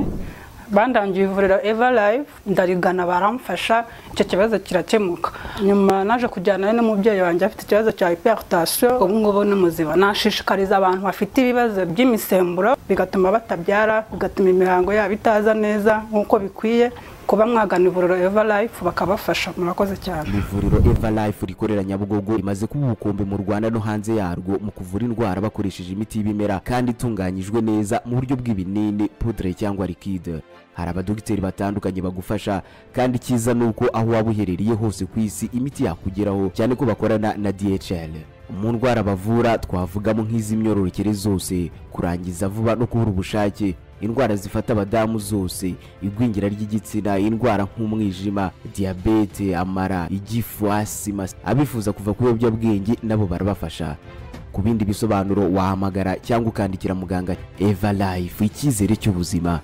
bandangiye ivuriro eva live ndarigana baramfasha icyo kibazo kirakemuka nyuma naje kujyana n'umubyeyi wanjye afite ikibazo cya hypertension ubu ngubu ni muzima nashishikariza abantu bafite ibibazo by'imisemburo bigatuma batabyara bigatuma imihango yabo itaza neza nk'uko bikwiye kuba mwagana ivuriro eva life bakabafasha murakoze cyane ivuriro eva life rikorera nyabugogo rimaze kuba ubukombe mu rwanda no hanze yarwo mu kuvura indwara bakoresheje imiti y'ibimera kandi itunganyijwe neza mu buryo bw'ibinini pudre cyangwa likide hari abadogiteri batandukanye bagufasha kandi icyiza ni uko aho waba uherereye hose ku isi imiti yakugeraho cyane ko bakorana na dhl mu ndwara bavura twavugamo nk'iz'imyororokere zose kurangiza vuba no kubura ubushake indwara zifata abadamu zose igwingira ry'igitsina indwara nk'umwijima diyabete amara igifu asima abifuza kuva ku biyobyabwenge nabo barabafasha ku bindi bisobanuro wahamagara cyangwa ukandikira muganga eva life icyizere cy'ubuzima